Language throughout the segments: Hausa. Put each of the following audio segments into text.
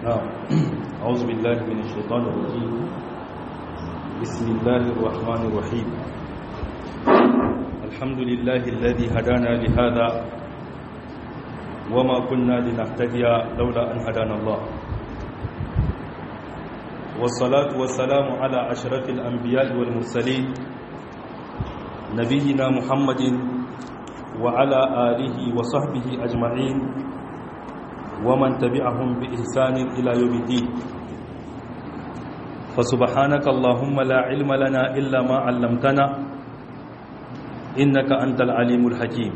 نعم أعوذ بالله من الشيطان الرجيم بسم الله الرحمن الرحيم الحمد لله الذي هدانا لهذا وما كنا لنهتدي لولا أن هدانا الله والصلاة والسلام على أشرف الأنبياء والمرسلين نبينا محمد وعلى آله وصحبه أجمعين ومن تبعهم بإحسان إلى يوم الدين فسبحانك اللهم لا علم لنا إلا ما علمتنا إنك أنت العليم الحكيم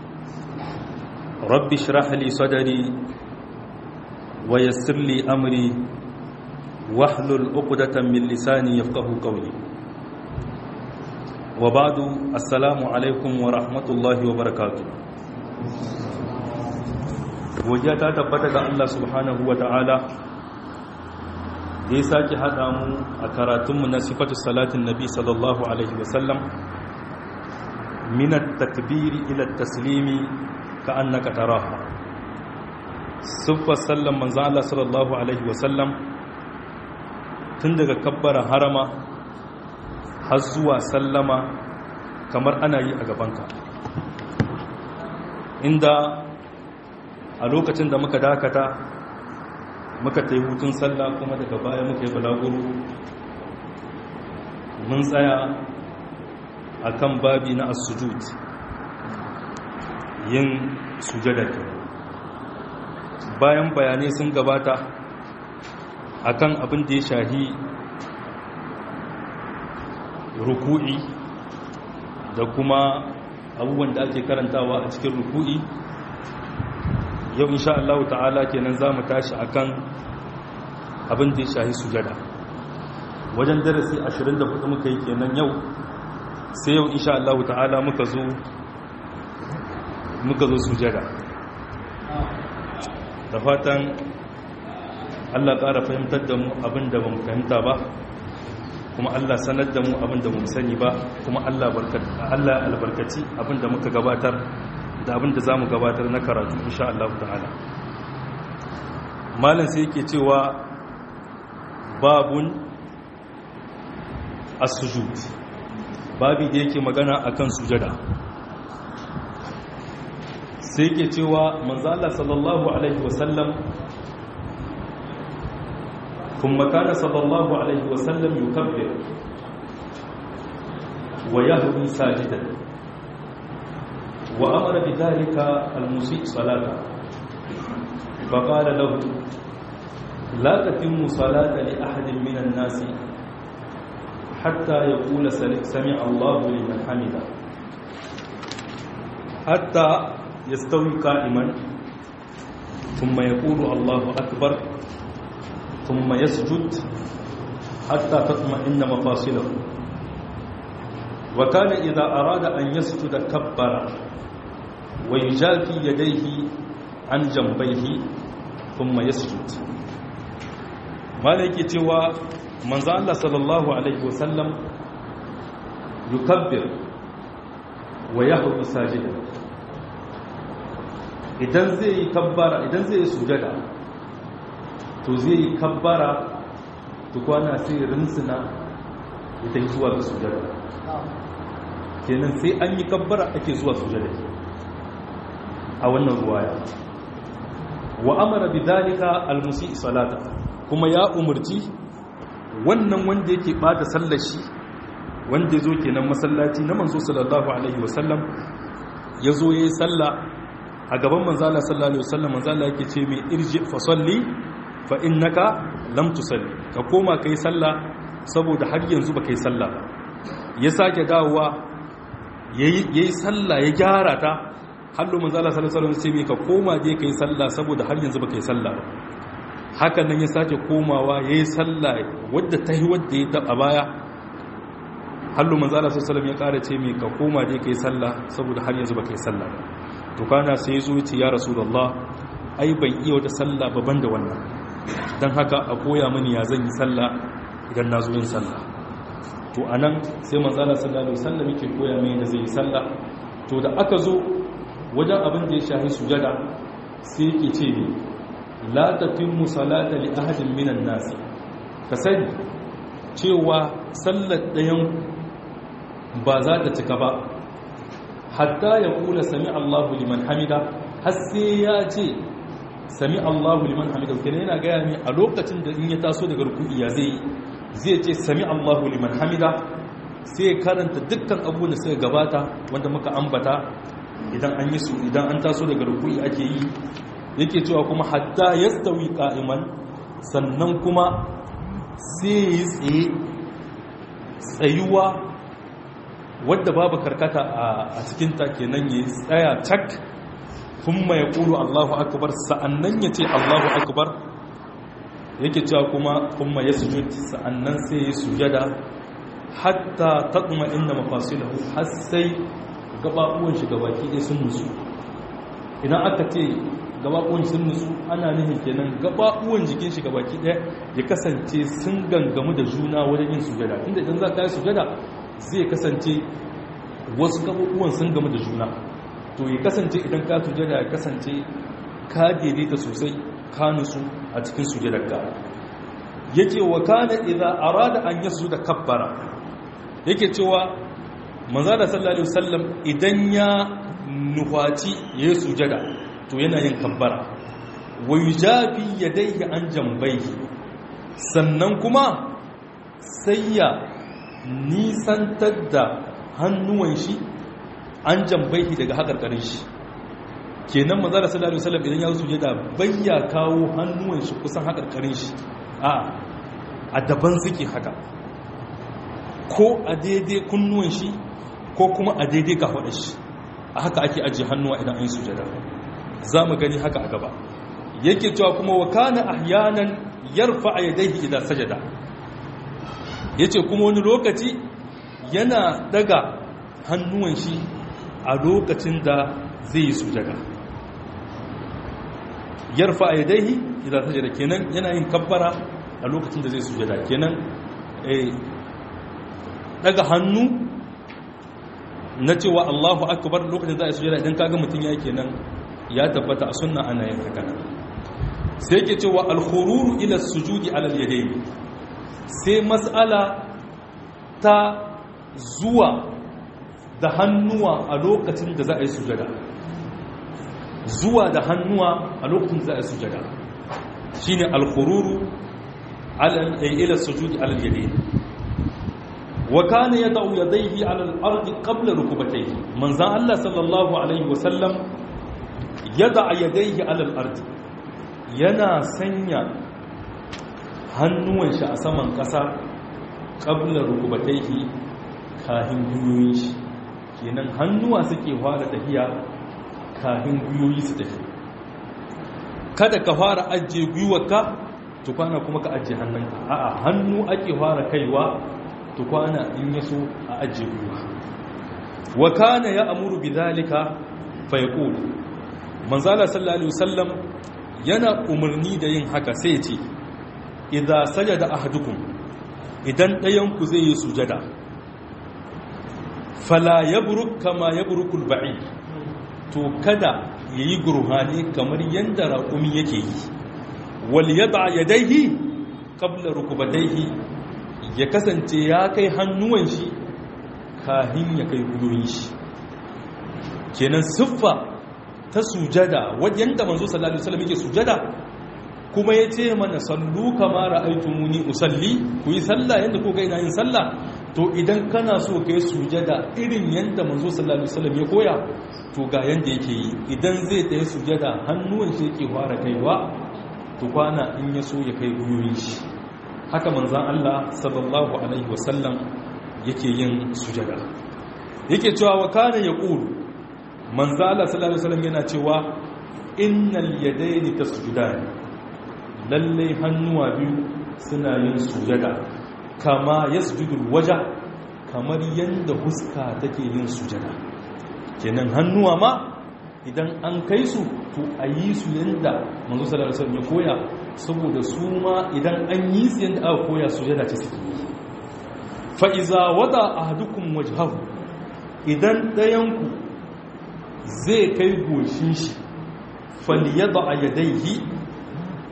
رب اشرح لي صدري ويسر لي أمري واحلل عقدة من لساني يفقه قولي وبعد السلام عليكم ورحمة الله وبركاته godiya ta tabbata ga Allah subhanahu wa ta'ala da ya sake haɗa mu a karatunmu na sifatu salatin nabi sallallahu alaihi wasallam minat takbiri ila taslimi ka annaka taraha siffar sallan manzan Allah sallallahu alaihi wasallam tun daga kabbara harama har zuwa sallama kamar ana yi a gabanka inda a lokacin da muka dakata muka ta yi hutun sallah kuma daga baya muka yi balaguro mun tsaya a kan babi na asujud yin sujada ke bayan bayanai sun gabata akan abin da ya shahi ruku'i da kuma abubuwan da ake karantawa a cikin ruku'i yau insha Allah ta'ala kenan za mu tashi akan abin da ya shahi sujada wajen darasi 24 muka yi kenan yau sai yau insha Allah ta'ala muka zo muka zo sujada da fatan Allah ƙara fahimtar da mu abin da ba mu fahimta ba kuma Allah sanar da mu abin da mu sani ba kuma Allah albarkaci abin da muka gabatar da abin da za mu gabatar na karatu insha Allah ta'ala malin sai yake cewa babun as-sujud babi da yake magana akan sujada sai yake cewa manzo Allah sallallahu alaihi wasallam kuma kana sallallahu alaihi wasallam yukabbir wa yahwi sajidan وأمر بذلك المسيء صلاته فقال له لا تتم صلاة لأحد من الناس حتى يقول سمع الله لمن حمده حتى يستوي قائما ثم يقول الله أكبر ثم يسجد حتى تطمئن مفاصله وكان إذا أراد أن يسجد كبر ويجافي يديه عن جنبيه ثم يسجد مالك تيوا منزا الله صلى الله عليه وسلم يكبر ويهوي ساجدا idan zai yi kabbara idan zai yi sujada to zai yi kabbara tukwana sai rinsuna ita zuwa ga sujada kenan sai an yi kabbara ake zuwa sujada a wannan ruwaya wa amara bidhalika almusi salata kuma ya umurci wannan wanda yake bata sallar shi wanda yazo kenan masallaci na manzo sallallahu alaihi wasallam yazo yayi sallah a gaban manzo Allah sallallahu alaihi wasallam manzo Allah yake ce mai irji fa salli fa innaka lam tusalli ka koma kai sallah saboda har yanzu ba kai sallah ba ya sake dawowa yayi sallah ya gyara ta hallo manzo Allah sallallahu alaihi wasallam sai ka koma je kai sallah saboda har yanzu baka yi sallah ba hakan nan ya sake komawa yayi sallah wadda ta yi wadda ya taba baya hallo manzo Allah sallallahu alaihi wasallam ya kara ce mai ka koma je kai sallah saboda har yanzu baka yi sallah ba to kana sai zo ce ya rasulullah ai ban iya wata sallah ba banda wannan dan haka a koya mini ya zan yi sallah idan na zo yin sallah to anan sai manzo Allah sallallahu alaihi wasallam yake koya mini da zai yi sallah to da aka zo wajen abin da ya shahi sujada sai yake ce ne la tatimmu salata li ahadin minan nas ka sani cewa sallar ɗayan ba za ta cika ba hatta ya kula sami Allahu liman hamida har sai ya ce sami Allahu liman hamida kenan yana gaya ne a lokacin da in ya taso daga ruku'i ya zai zai ce sami Allahu liman hamida sai karanta dukkan abubuwan da suka gabata wanda muka ambata idan an yi su idan an taso daga ruku'i ake yi yake cewa kuma hatta yastawi qa'iman sannan kuma sai yi tsaye tsayuwa wadda babu karkata a cikin ta kenan ya tsaya cak kuma ya kulu Allahu akbar sa'annan ya ce Allahu akbar yake cewa kuma kuma ya sujud sa'annan sai ya sujada hatta taqma inna mafasilahu har sai gababuwan shi gabaki ɗaya sun nutsu idan aka ce gababuwan sun nutsu ana nufin kenan gababuwan jikin shi gabaki ɗaya ya kasance sun gangamu da juna wajen yin sujada inda idan za ka yi sujada zai kasance wasu gababuwan sun gamu da juna to ya kasance idan ka sujada ya kasance ka daidaita sosai ka nutsu a cikin sujadar ka yake wa kana idza arada an da kabbara yake cewa manzo da sallallahu alaihi wasallam idan ya nufaci yayi sujada to yana yin kabbara wa yujabi yadayhi an jambayhi sannan kuma sai ya nisantar da hannuwan shi an jambayhi daga hakarkarin shi kenan manzo da sallallahu alaihi wasallam idan ya sujada bayya kawo hannuwan shi kusan hakarkarin shi a a daban suke haka ko a daidai kunnuwan shi ko kuma a daidai kafaɗa shi a haka ake ajiye hannuwa idan an yi sujada za mu gani haka a gaba yake cewa kuma wa kana ahyanan yarfa yadayhi idan sajada yace kuma wani lokaci yana daga hannuwan shi a lokacin da zai yi sujada yarfa yadayhi idan sajada kenan yana yin kabbara a lokacin da zai sujada kenan daga hannu na cewa Allahu akbar lokacin da za a sujada idan kaga mutum ya kenan ya tabbata a sunna ana yin haka sai yake cewa al-khururu ila sujudi ala al-yadayn sai mas'ala ta zuwa da hannuwa a lokacin da za a yi sujada zuwa da hannuwa a lokacin da za a yi sujada shine al-khururu ala ila sujudi ala al-yadayn وكان يضع يديه على الأرض قبل ركبتيه من ذا الله صلى الله عليه وسلم يضع يديه على الأرض yana sanya hannuwan shi a saman ƙasa ƙabla rukubataihi kahin gwiwoyin shi kenan hannuwa suke fara tafiya kahin gwiwoyi su tafi kada ka fara ajiye gwiwarka tukwana kuma ka ajiye hannunka a'a hannu ake fara kaiwa tukwana in yaso a ajiye gwiwa wa kana ya amuru bidhalika fa yaqul manzala sallallahu alaihi wasallam yana umarni da yin haka sai ya ce idza sajada ahadukum idan ɗayan ku zai yi sujada fala yabruk kama yabrukul ba'id to kada yayi gurhani kamar yanda raƙumi yake yi wal yad'a yadayhi qabla rukbatayhi ya kasance ya kai hannuwan shi kahin ya kai guyoyin shi kenan siffa ta sujada wajen da manzo sallallahu alaihi wasallam yake sujada kuma ya ce mana sallu kama ra'aytumuni usalli ku yi sallah yanda ko ga ina yin sallah to idan kana so kai sujada irin yanda manzo sallallahu alaihi wasallam ya koya to ga yanda yake yi idan zai tayi sujada hannuwan shi yake fara kaiwa to kwana in ya so ya kai guyoyin shi haka manzan Allah sallallahu Alaihi wasallam yake yin sujada yake cewa wa kana ya ƙulu manzan Allah sallallahu Alaihi wasallam yana cewa innal yadaini ta sujada lallai hannuwa biyu suna yin sujada kama ya sujudul waja kamar yadda huska take yin sujada kenan hannuwa ma idan an kai su to a yi su yadda manzo sallallahu alaihi wasallam ya koya saboda su ma idan an yi su yadda aka koya su yana ce suke yi fa iza wada ahadukum wajhahu idan dayanku zai kai goshin shi falyada yadayhi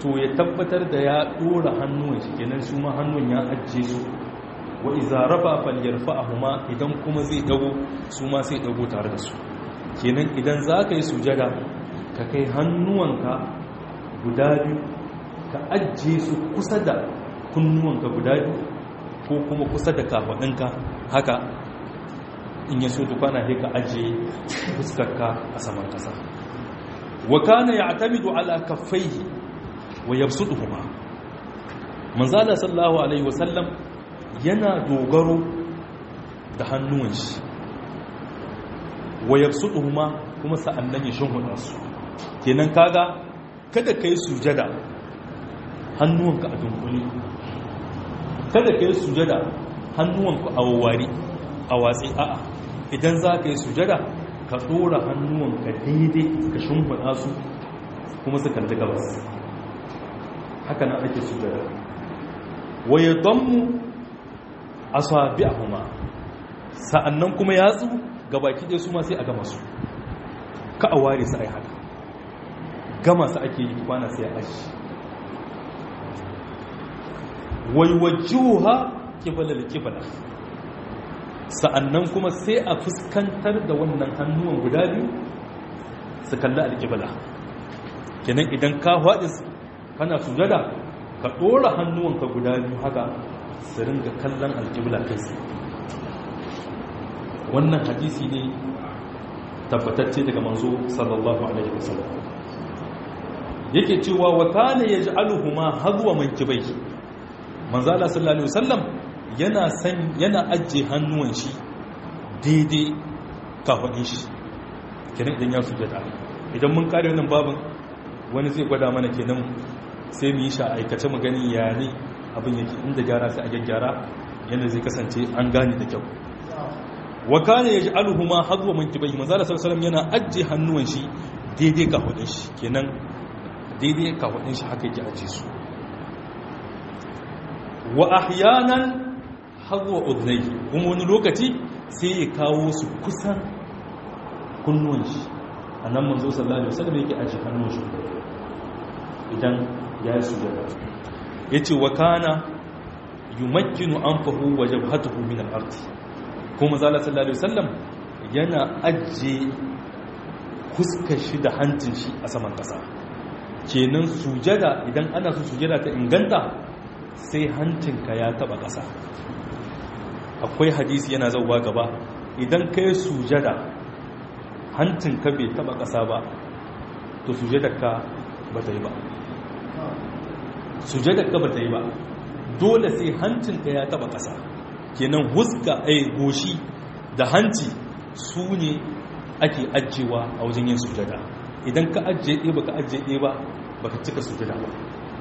to ya tabbatar da ya dora hannuwan shi kenan su ma hannun ya ajiye su wa iza rafa falyarfa'ahuma idan kuma zai dago su ma sai dago tare da su kenan idan za ka yi sujada ka kai hannuwanka guda biyu ka ajiye su kusa da kunnuwanka guda biyu ko kuma kusa da kafaɗinka haka in ya so tukwana sai ka ajiye fuskarka a saman ƙasa wa kana ya'tamidu ala kaffaihi wa yabsutuhuma manzala sallallahu alaihi wasallam yana dogaro da hannuwan shi wa yabsutuhuma kuma sa'annan ya shimfiɗa su kenan kaga kada kai sujada hannuwanka a dunkule kada kai sujada hannuwanka a wawari a watsi a'a idan za ka yi sujada ka ɗora hannuwanka daidai ka shimfiɗa su kuma su kalli gabas haka nan ake sujada wa yadammu asabi'ahuma sa'annan kuma yatsu gabaki ɗaya su ma sai a gama su ka a ware su ai haka gama su ake yi kwana sai a aji waiwajuha kibalar kibala sa'annan kuma sai a fuskantar da wannan hannuwan guda biyu su kalli alkibala kenan idan ka faɗi kana sujada ka ɗora hannuwanka guda biyu haka su ringa kallon alkibla kai wannan hadisi ne tabbatacce daga manzo sallallahu alaihi wasallam yake cewa wa kana yaj'aluhuma hadwa mankibai manzo Allah sallallahu alaihi wasallam yana san yana ajje hannuwan shi daidai kafadin shi kenan idan ya sujada idan mun kare wannan babin wani zai gwada mana kenan sai mu yi sha aikace mu gani ya ne abin yake inda gyara sai a gyaggyara yadda zai kasance an gane da kyau wa kana yaj'aluhuma hadwa mankibayhi manzo Allah sallallahu alaihi wasallam yana ajje hannuwan shi daidai kafadin shi kenan daidai kafadin shi haka yake ajje su wa ahyanan hadwa udnayhi kuma wani lokaci sai ya kawo su kusan kunnuwan shi annan manzo sallallahu alaihi wasallam yake ajje hannun shi idan ya yi sujada yace wa kana yumakkinu anfahu wa jabhatuhu min al-ardh kuma zala sallallahu alaihi wasallam yana ajiye fuskar shi da hancin shi a saman kasa kenan sujada idan ana so sujada ta inganta sai hancinka ya taba kasa akwai hadisi yana zauwa gaba idan kai sujada hancinka bai taba kasa ba to sujadarka ba ta yi ba sujadarka ba ta yi ba dole sai hancinka ya taba kasa kenan huska ai goshi da hanci su ne ake ajiyewa a wajen yin sujada idan ka ajiye ɗaya baka ajiye ɗaya ba baka cika sujada ba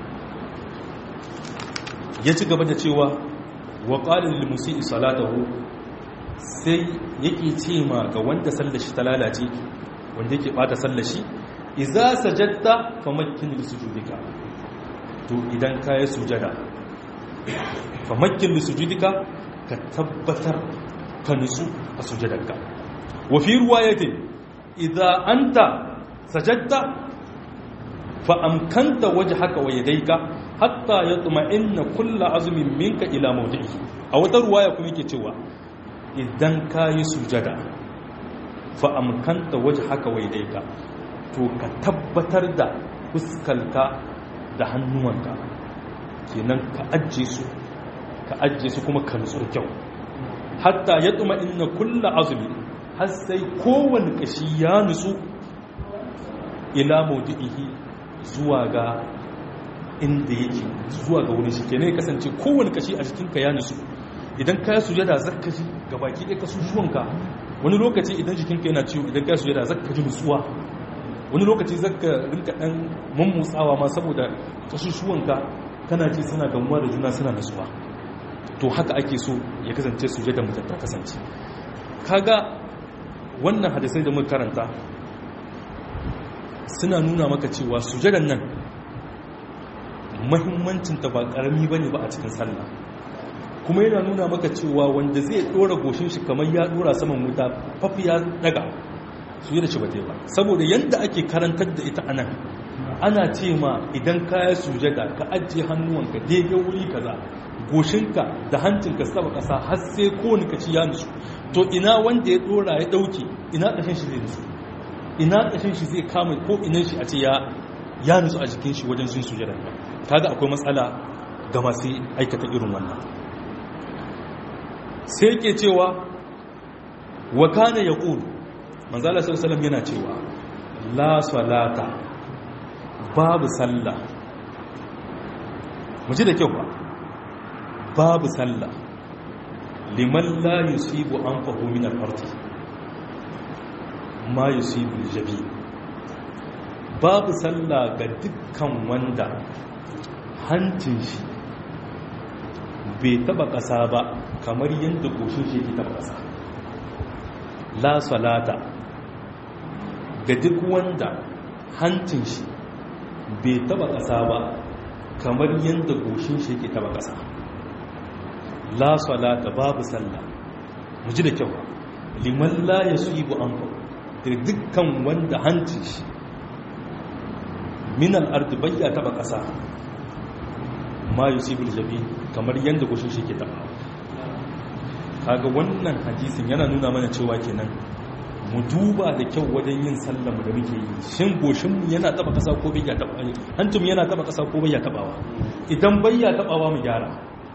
ya ci gaba da cewa wa qalil lil musii salatahu sai yake ce ma ga wanda sallashi ta lalace wanda yake bata sallashi idza sajadta famakkin li sujudika to idan ka yi sujada famakkin li sujudika ka tabbatar ka nutsu a sujadarka wa fi ruwayatin idza anta sajadta fa amkanta wajhaka wa yadayka hatta yatma'inna kullu azmin minka ila mawdi'i a wata ruwaya kuma yake cewa idan kayi sujada fa amkanta wajhaka wa yadayka to ka tabbatar da fuskalka da hannuwanka kenan ka ajje su ka ajiye su kuma ka nutsu kyau hatta ya tsuma inna kulla azumi har sai kowane kashi ya nutsu ila maudu'ihi zuwa ga inda yake zuwa ga wurin shi kenan ya kasance kowane kashi a jikinka ya nutsu idan ka sujada zakka ji ga baki ɗaya kasusuwanka wani lokaci idan jikinka yana ciwo idan ka sujada zakka ji nutsuwa wani lokaci zakka rinka ɗan mummutsawa ma saboda kasusuwanka kana ji suna gamuwa da juna suna nutsuwa to haka ake so ya kasance sujada mutum ta kasance kaga wannan hadisai da muka karanta suna nuna maka cewa sujadan nan mahimmancinta ba karami bane ba a cikin sallah kuma yana nuna maka cewa wanda zai dora goshin shi kamar ya dora saman wuta fafi ya daga sujada ce ba ta yi ba saboda yadda ake karantar da ita anan ana ce ma idan kaya sujada ka ajiye hannuwanka daidai wuri kaza goshinka da hancinka saba kasa har sai kowane kaci ya nutsu to ina wanda ya dora ya dauke ina kashin shi zai nutsu ina kashin shi zai kama ko inan shi a ce ya ya nutsu a jikin shi wajen sun sujada kaga akwai matsala ga masu aikata irin wannan sai yake cewa wa kana yaqul manzo Allah sallallahu alaihi wasallam yana cewa la salata babu sallah mu ji da kyau ba babu sallah liman la yusibu anfahu min al-ardi ma yusibu al-jabi babu sallah ga dukkan wanda hancin shi bai taba kasa ba kamar yadda goshin shi ke taba kasa la salata ga duk wanda hancin shi bai taba ƙasa ba kamar yadda goshin shi ke taba ƙasa la salata babu sallah mu ji da kyau liman la ya su ibu an da dukkan wanda hancin shi minal ardi bayya taba ƙasa ma yusibul jabi kamar yadda goshin shi ke taba kaga wannan hadisin yana nuna mana cewa kenan mu duba da kyau wajen yin sallama da muke yi shin goshinmu yana taba kasa ko bai ya taba hantum yana taba kasa ko bai ya tabawa idan bai ya tabawa mu gyara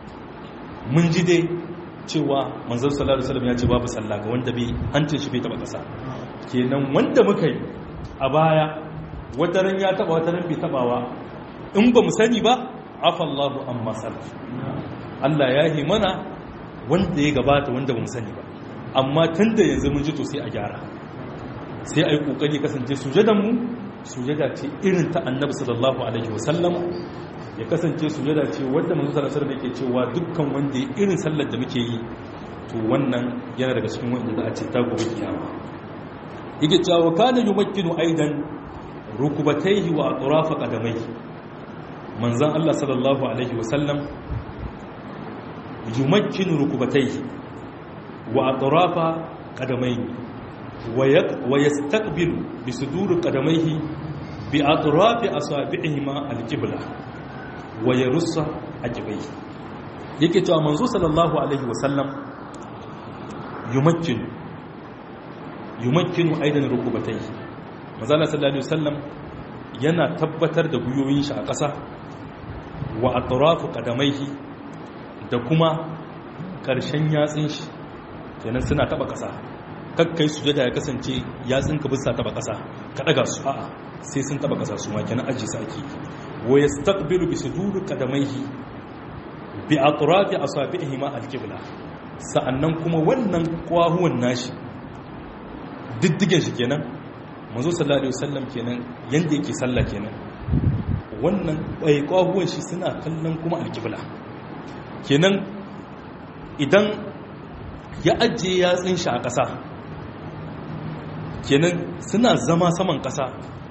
mun ji dai cewa manzon sallallahu alaihi wasallam ya ce babu sallah ga wanda bai hancin shi bai taba kasa kenan wanda muka yi a baya wata ran ya taba wata ran bai tabawa in ba mu sani ba afallahu amma salaf Allah ya yi mana wanda ya gabata wanda ba mu sani ba amma tun da yanzu mun ji to sai a gyara sai a yi ƙoƙari kasance sujadanmu sujada ce irin ta annabi sallallahu alaihi wasallam ya kasance sujada ce wadda manzo sallallahu alaihi wasallam yake cewa dukkan wanda ya irin sallar da muke yi to wannan yana daga cikin wanda za a ce ta gobe kiyama yake cewa kana yumakkinu aidan rukubatayhi wa atrafa qadamaihi manzon Allah sallallahu alaihi wasallam yumakkinu rukubatayhi وأطراف قدميه ويستقبل بصدور قدميه بأطراف أصابعهما القبلة ويرص عجبيه yake cewa manzo sallallahu alaihi wasallam yumakkinu yumakkinu aidan rukubatai manzo sallallahu alaihi wasallam yana tabbatar da guyoyin shi a ƙasa wa atrafu qadamaihi da kuma ƙarshen yatsin shi kenan suna taba kasa kakkai sujada ya kasance yatsinka bisa taba kasa ka daga su a'a sai sun taba kasa su ma kenan aji su ake wa yastaqbilu bi suduri qadamaihi bi atrafi asabihi ma alqibla sa'annan kuma wannan kwahuwan nashi diddigen shi kenan manzo sallallahu alaihi wasallam kenan yanda yake sallah kenan wannan bai kwahuwan shi suna kallon kuma alqibla kenan idan ya ajiye yatsun shi a ƙasa kenan suna zama saman ƙasa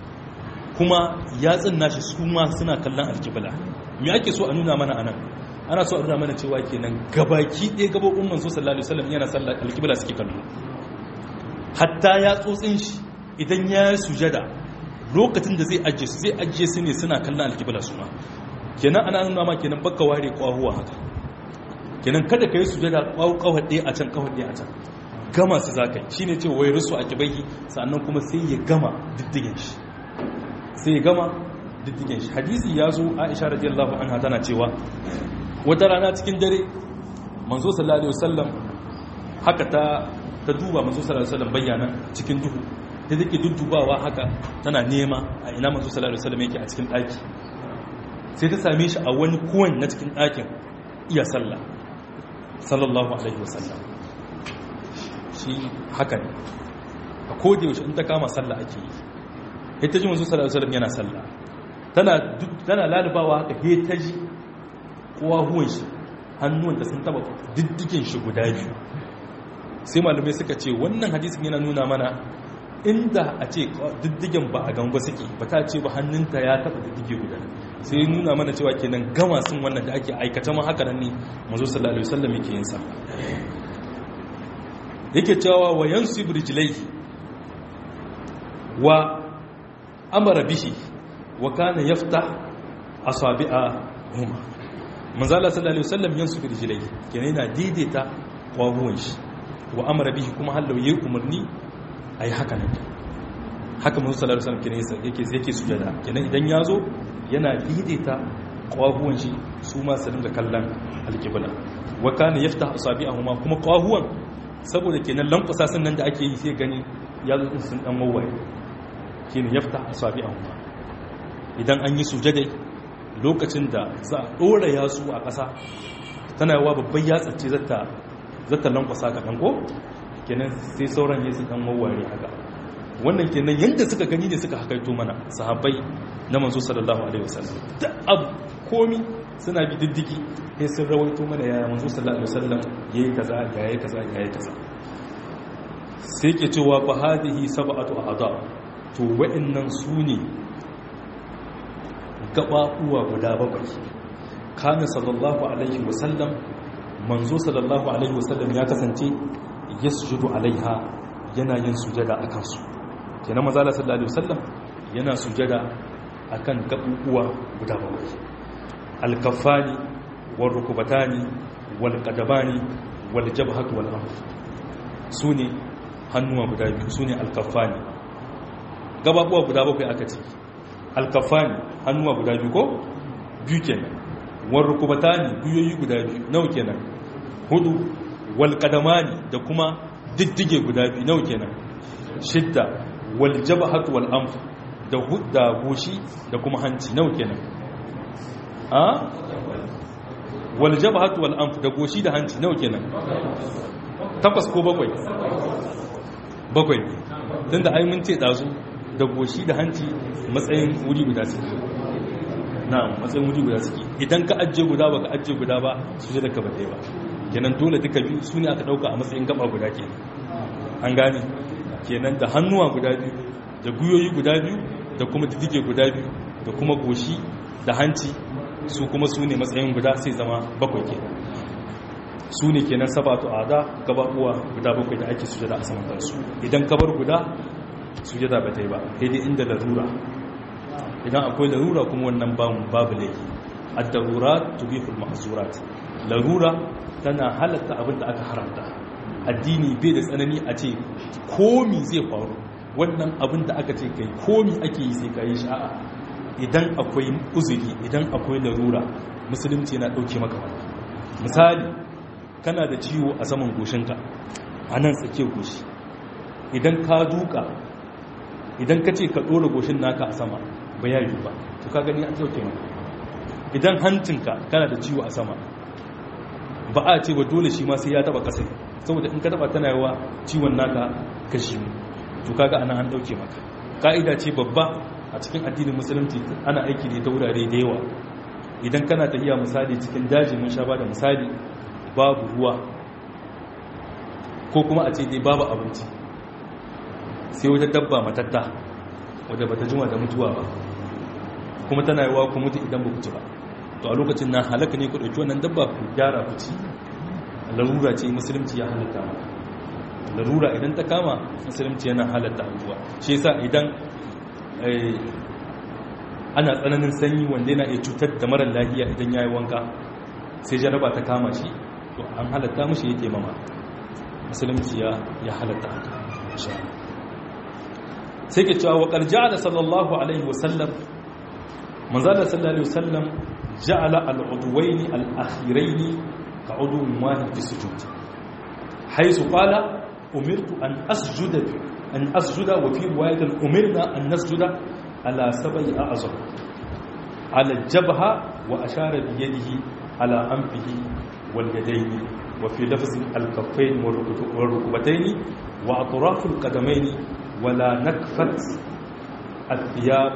kuma yatsun nashi su ma suna kallon alkibla me ake so a nuna mana anan ana so a nuna mana cewa kenan gabaki ɗaya gabobin manzo sallallahu alaihi wasallam yana sallar alkibla suke kallo hatta yatsotsin shi idan ya sujada lokacin da zai ajiye su zai ajiye su ne suna kallon alkibla su ma kenan ana nuna ma kenan bakka ware kwahuwa haka kenan kada ka yi sujada kawar ɗaya a can kawar ɗaya a can gama su za ka yi shi ne ce wai rusu a kibai sannan kuma sai ya gama diddigin shi sai ya gama diddigin shi hadisi ya zo aisha radiyallahu anha tana cewa wata rana cikin dare manzo sallallahu alaihi wasallam haka ta ta duba manzo sallallahu alaihi wasallam bayyana cikin duhu ta take duddubawa haka tana nema a ina manzo sallallahu alaihi wasallam yake a cikin ɗaki sai ta same shi a wani kowane na cikin ɗakin iya sallah sallallahu alaihi wasallam shi haka ne a yaushe in ta kama sallah ake yi ita ji manzo sallallahu alaihi wasallam yana sallah tana tana lalubawa haka he ta ji kowa huwan shi hannuwan da sun taba diddigin shi guda biyu sai malamai suka ce wannan hadisin yana nuna mana inda a ce diddigen ba a gamba suke ba ta ce ba hannunta ya taba diddige guda sai nuna mana cewa kenan gama sun wannan da ake aikata ma haka nan ne mazo sallallahu alaihi wasallam yake yin sa yake cewa wa yansibu rijlaihi wa amara bihi wa kana yaftah asabi'a huma manzala sallallahu alaihi wasallam yansu bi rijlai kenan yana daidaita kwahuwan shi wa amara bihi kuma hallau yayi umarni ayi haka nan haka manzo sallallahu alaihi wasallam kenan yake yake sujada kenan idan yazo yana daidaita kwahuwan shi su ma su dinga kallon alqibla wa kana yaftah asabi'ahuma kuma kwahuwan saboda kenan lankwasa sun nan da ake yi sai gani ya zo sun dan wawaye shine yaftah asabi'ahuma idan an yi sujada lokacin da za a ɗora yasu a ƙasa tana yawa babban yatsa ce zata lankwasa ka ɗanko kenan sai sauran yesu ɗan wawware haka wannan kenan yadda suka gani ne suka hakaito mana sahabbai na manzo sallallahu alaihi wasallam da abu komi suna bi diddiki sai sun rawaito mana ya manzo sallallahu alaihi wasallam yayi kaza yayi kaza yayi kaza sai ke cewa fa hadhihi sab'atu a'dha to wa'annan sune gaɓaɓuwa guda bakwai kana sallallahu alaihi wasallam manzo sallallahu alaihi wasallam ya kasance ya sujudu alaiha yana yin sujada a kansu kenan mazala sallallahu alaihi wasallam yana sujada a kan gaɓuɓuwa guda bakwai alkafani wal rukubatani wal qadamani wal jabhatu wal anf su ne hannuwa guda biyu su ne alkafani gaɓaɓuwa guda bakwai aka ce alkafani hannuwa guda biyu ko biyu kenan wal rukubatani biyoyi guda biyu nawa kenan hudu wal qadamani da kuma diddige guda biyu nawa kenan shidda wal jabhatu wal anf da hudda goshi da kuma hanci nawa kenan a wal jabhatu wal anf da goshi da hanci nawa kenan takwas ko bakwai bakwai tunda ai mun ce dazu da goshi da hanci matsayin wuri guda suke na matsayin wuri guda suke idan ka ajiye guda ba ka ajiye guda ba su je da ka bate ba kenan dole duka biyu su ne aka dauka a matsayin gaba guda ke an gane kenan da hannuwa guda biyu da guyoyi guda biyu da kuma diddige guda biyu da kuma goshi da hanci su kuma su ne matsayin guda sai zama bakwai ke su ne kenan sabatu ada gababuwa guda bakwai da ake sujada a saman kansu idan ka bar guda sujada ba ta yi ba sai dai inda larura idan akwai larura kuma wannan babu laifi ad-darurat tubihul mahzurat larura tana halatta abin da aka haramta addini bai da tsanani a ce komi zai faru wannan abin da aka ce kai komi ake yi sai kai sha'a idan akwai uzuri idan akwai larura musulunci yana dauke maka wani misali kana da ciwo a saman goshinka a nan tsakiyar goshi idan ka duka idan ka ce ka ɗora goshin naka a sama ba ya yi ba to ka gani an dauke maka idan hancinka kana da ciwo a sama ba a ce ba dole shi ma sai ya taba kasai saboda in ka taba tana yawa ciwon naka kashi to kaga ana an dauke maka ka'ida ce babba a cikin addinin musulunci ana aiki ne ta wurare da yawa idan kana tafiya misali cikin daji mun sha ba da misali babu ruwa ko kuma a ce dai babu abinci sai wata dabba matatta wadda bata jima da mutuwa ba kuma tana yawa ku mutu idan ba ku ci ba to a lokacin na halaka ne ku ɗauki wannan dabba ku gyara ku ci larura ce musulunci ya halatta maka larura idan ta kama musulunci yana halatta abubuwa shi yasa idan ana tsananin sanyi wanda yana iya cutar da marar lafiya idan ya yi wanka sai jaraba ta kama shi to an halatta mashi yake mama musulunci ya halatta haka sai ke cewa waƙar ja'ala sallallahu alaihi wasallam manzala sallallahu alaihi wasallam ja'ala al'udwaini al'akhiraini ka udwin wahid fi sujud haisu qala umirtu an asjuda an asjuda wa fi riwayatin umirna an nasjuda ala sab'i a'zam ala jabha wa ashara bi yadihi ala anfihi wal yadayni wa fi lafz al-kaffayn wa rukbatayn wa atraf al-qadamayn ولا نكفت الثياب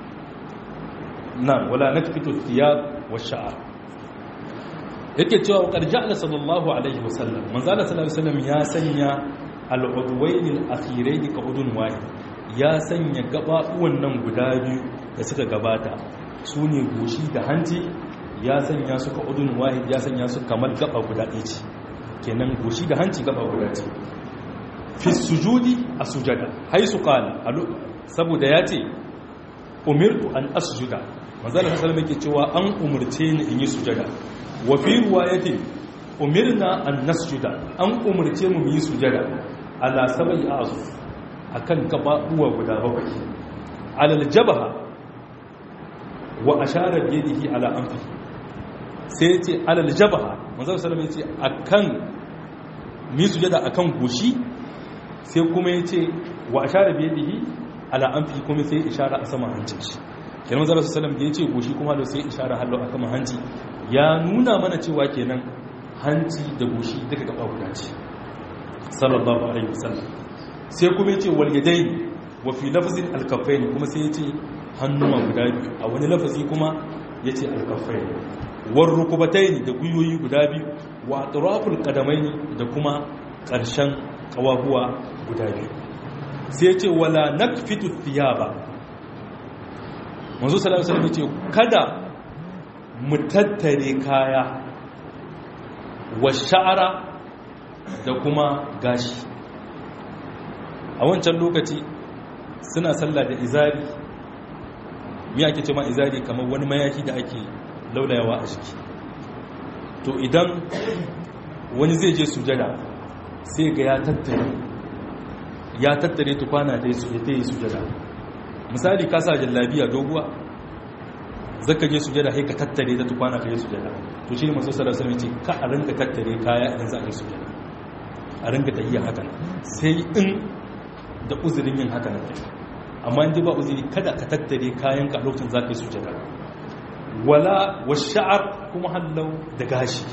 نعم ولا نكفت الثياب والشعر yake cewa wakar ja'ala sallallahu alaihi wasallam manzala sallallahu alaihi wasallam ya sanya al-udwayn al-akhirayn ka udun wahid ya sanya gababuwan nan guda biyu da suka gabata su ne goshi da hanci ya sanya su ka udun wahid ya sanya su kamar gaba guda ɗaya ce kenan goshi da hanci gaba guda ce fi sujudi a sujada haisu kala saboda ya ce umirtu an asjuda manzo Allah sallallahu alaihi cewa an umurce ni in yi sujada wa fi riwayati umirna an nasjuda an umurce mu yi sujada ala sabai azu akan gababuwa guda bakwai alal jabha wa ashara bi yadihi ala anfi sai ya ce alal jabha manzo sallallahu alaihi ce akan mi sujada akan goshi sai kuma ya ce wa ashara bi yadihi ala anfi kuma sai ishara a sama hancin shi kenan manzo sallallahu alaihi da ya ce goshi kuma da sai ishara hallo a sama hanci ya nuna mana cewa kenan hanci da goshi duka gaba guda ce sallallahu alaihi wasallam sai kuma ya ce wal yadaini wa fi lafzin al-kaffaini kuma sai ya ce hannuwa guda biyu a wani lafazi kuma ya ce al-kaffaini war rukubataini da guyoyi guda biyu wa atraful qadamaini da kuma ƙarshen kawahuwa guda biyu sai ya ce wala nakfitu thiyaba manzo sallallahu alaihi wasallam ya ce kada mu tattare kaya wa sha'ara da kuma gashi a wancan lokaci suna sallah da izari mi ake ce ma izari kamar wani mayaki da ake laulayawa a jiki to idan wani zai je sujada sai ga ya tattare ya tattare tukwana da ya yi sujada misali ka sa jallabiya doguwa zaka je sujada sai ka tattare da tukwana ka yi sujada to shi ne masu sarar sami ce ka a rinka tattare kaya idan za a yi sujada a rinka tahiya hakan sai in da uzurin yin haka nan amma inda ba uzuri kada ka tattare kayan ka lokacin za ka yi sujada wala wa sha'ar kuma hallau da gashi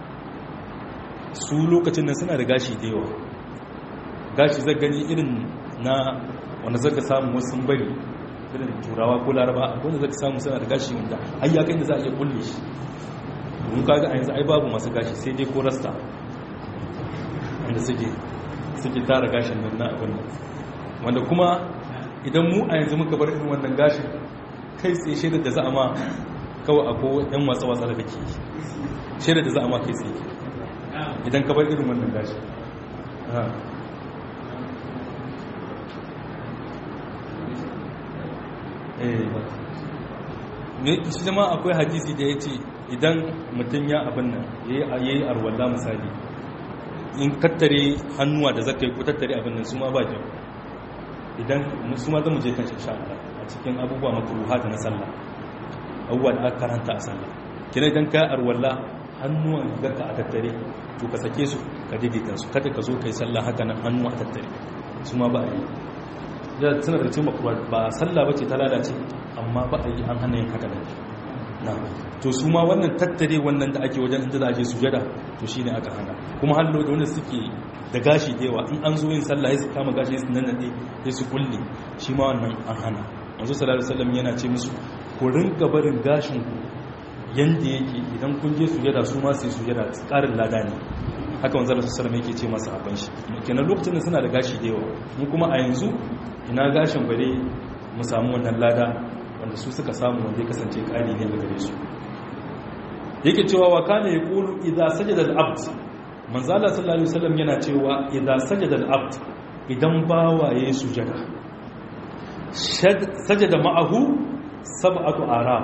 su lokacin nan suna da gashi da yawa gashi zai gani irin na wanda zaka samu wasu sun bari irin turawa ko laraba wanda zaka samu suna da gashi wanda ai ya kai da za a iya kulle shi mun kaga a yanzu ai babu masu gashi sai dai ko rasta wanda suke suke tara gashin nan na abin wanda kuma idan mu a yanzu muka bar irin wannan gashin kai tsaye shaidar da za a ma kawai ako yan watsa-watsa da kake shaidar da za a ma kai tsaye idan ka bar irin wannan gashin shi zama akwai hadisi da ya ce idan mutum ya abin nan ya yi arwalla misali in tattare hannuwa da zaka yi ko tattare abin nan su ma ba kyau idan su ma zama je kan shi a cikin abubuwa makruha da na sallah abubuwa da aka karanta a sallah kina idan ka arwalla hannuwan zaka a tattare to ka sake su ka daidaita su kada ka zo kai sallah haka nan hannuwa a tattare su ma ba a yi da suna da cewa ba sallah bace ta lalace amma ba a yi an hana yin haka nan na to su ma wannan tattare wannan da ake wajen inda za a je sujada to shine aka hana kuma hallo da wanda suke da gashi da yawa in an zo yin sallah sai su kama gashi su nanade sai su kulle shi ma wannan an hana manzo sallallahu alaihi wasallam yana ce musu ku rinka barin gashin ku yanda yake idan kun je sujada su ma sai sujada tsarin lada ne haka manzo sallallahu alaihi wasallam yake ce masa abin shi kenan lokacin da suna da gashi da yawa mu kuma a yanzu ina gashin bare mu samu wannan lada wanda su suka samu wanda ya kasance kari ne a gare su yake cewa wa kana yaqulu idza sajada al-abd manzo Allah sallallahu alaihi wasallam yana cewa idza sajada al-abd idan bawa yayi sujada sajada ma'ahu sab'atu aram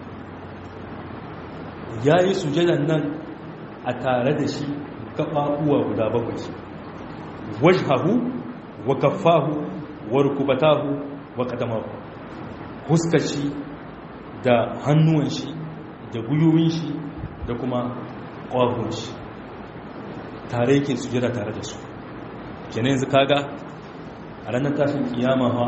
yayi sujadan nan a tare da shi kafafuwa guda bakwai wajhahu wa kaffahu wa rukubatahu wa qadamahu huskashi da hannuwan shi da gwiwoyin shi da kuma ƙwahon shi tare yake su jira tare da su kenan yanzu kaga a ranar tashin kiyama ha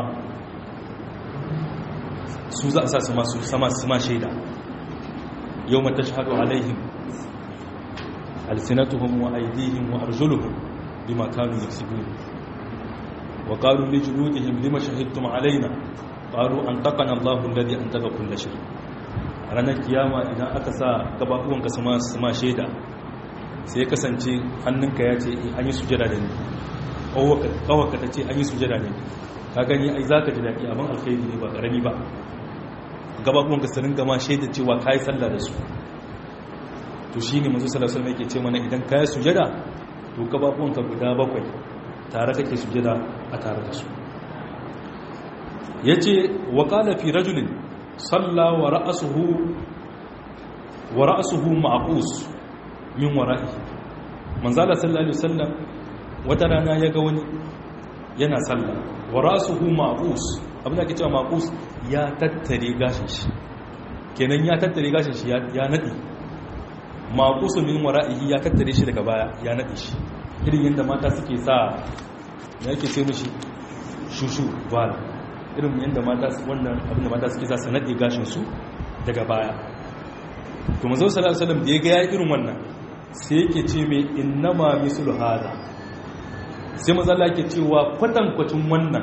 su za a sa su masu sama su ma shaida yau mata shahadu alaihim alsinatuhum wa aidihim wa arjuluhum bima kanu yaksubun wa qalu li juludihim lima shahidtum alaina qalu an taqana Allahu alladhi antaka kull shay ranar kiyama idan aka sa gababuwan ka sama sama sheda sai kasance hannunka ya ce an yi sujada da ni kawaka ta ce an yi sujada da ni ka gani ai zaka ji dadi abin alkhairi ne ba karami ba gababuwan ka sanin gama sheda cewa kai sallah da su to shine manzo sallallahu alaihi wasallam yake ce mana idan kai sujada to gababuwan ka guda bakwai tare kake sujada a tare da su yace wa qala fi rajulin salla wa ra'suhu wa ra'suhu ma'qus min wara'i manzala sallallahu alaihi wasallam wata rana ya ga wani yana sallah wa ra'suhu ma'qus abin da ake cewa ma'qus ya tattare gashin shi kenan ya tattare gashin shi ya nade maqusu min wara'ihi ya tattare shi daga baya ya nade shi irin yadda mata suke sa ya yake ce mishi shushu bala irin yadda mata wannan abin da mata suke sa su nade gashin su daga baya to manzo sallallahu alaihi wasallam da ya ga ya irin wannan sai yake ce mai innama mislu hada sai manzo Allah yake cewa kwatankwacin wannan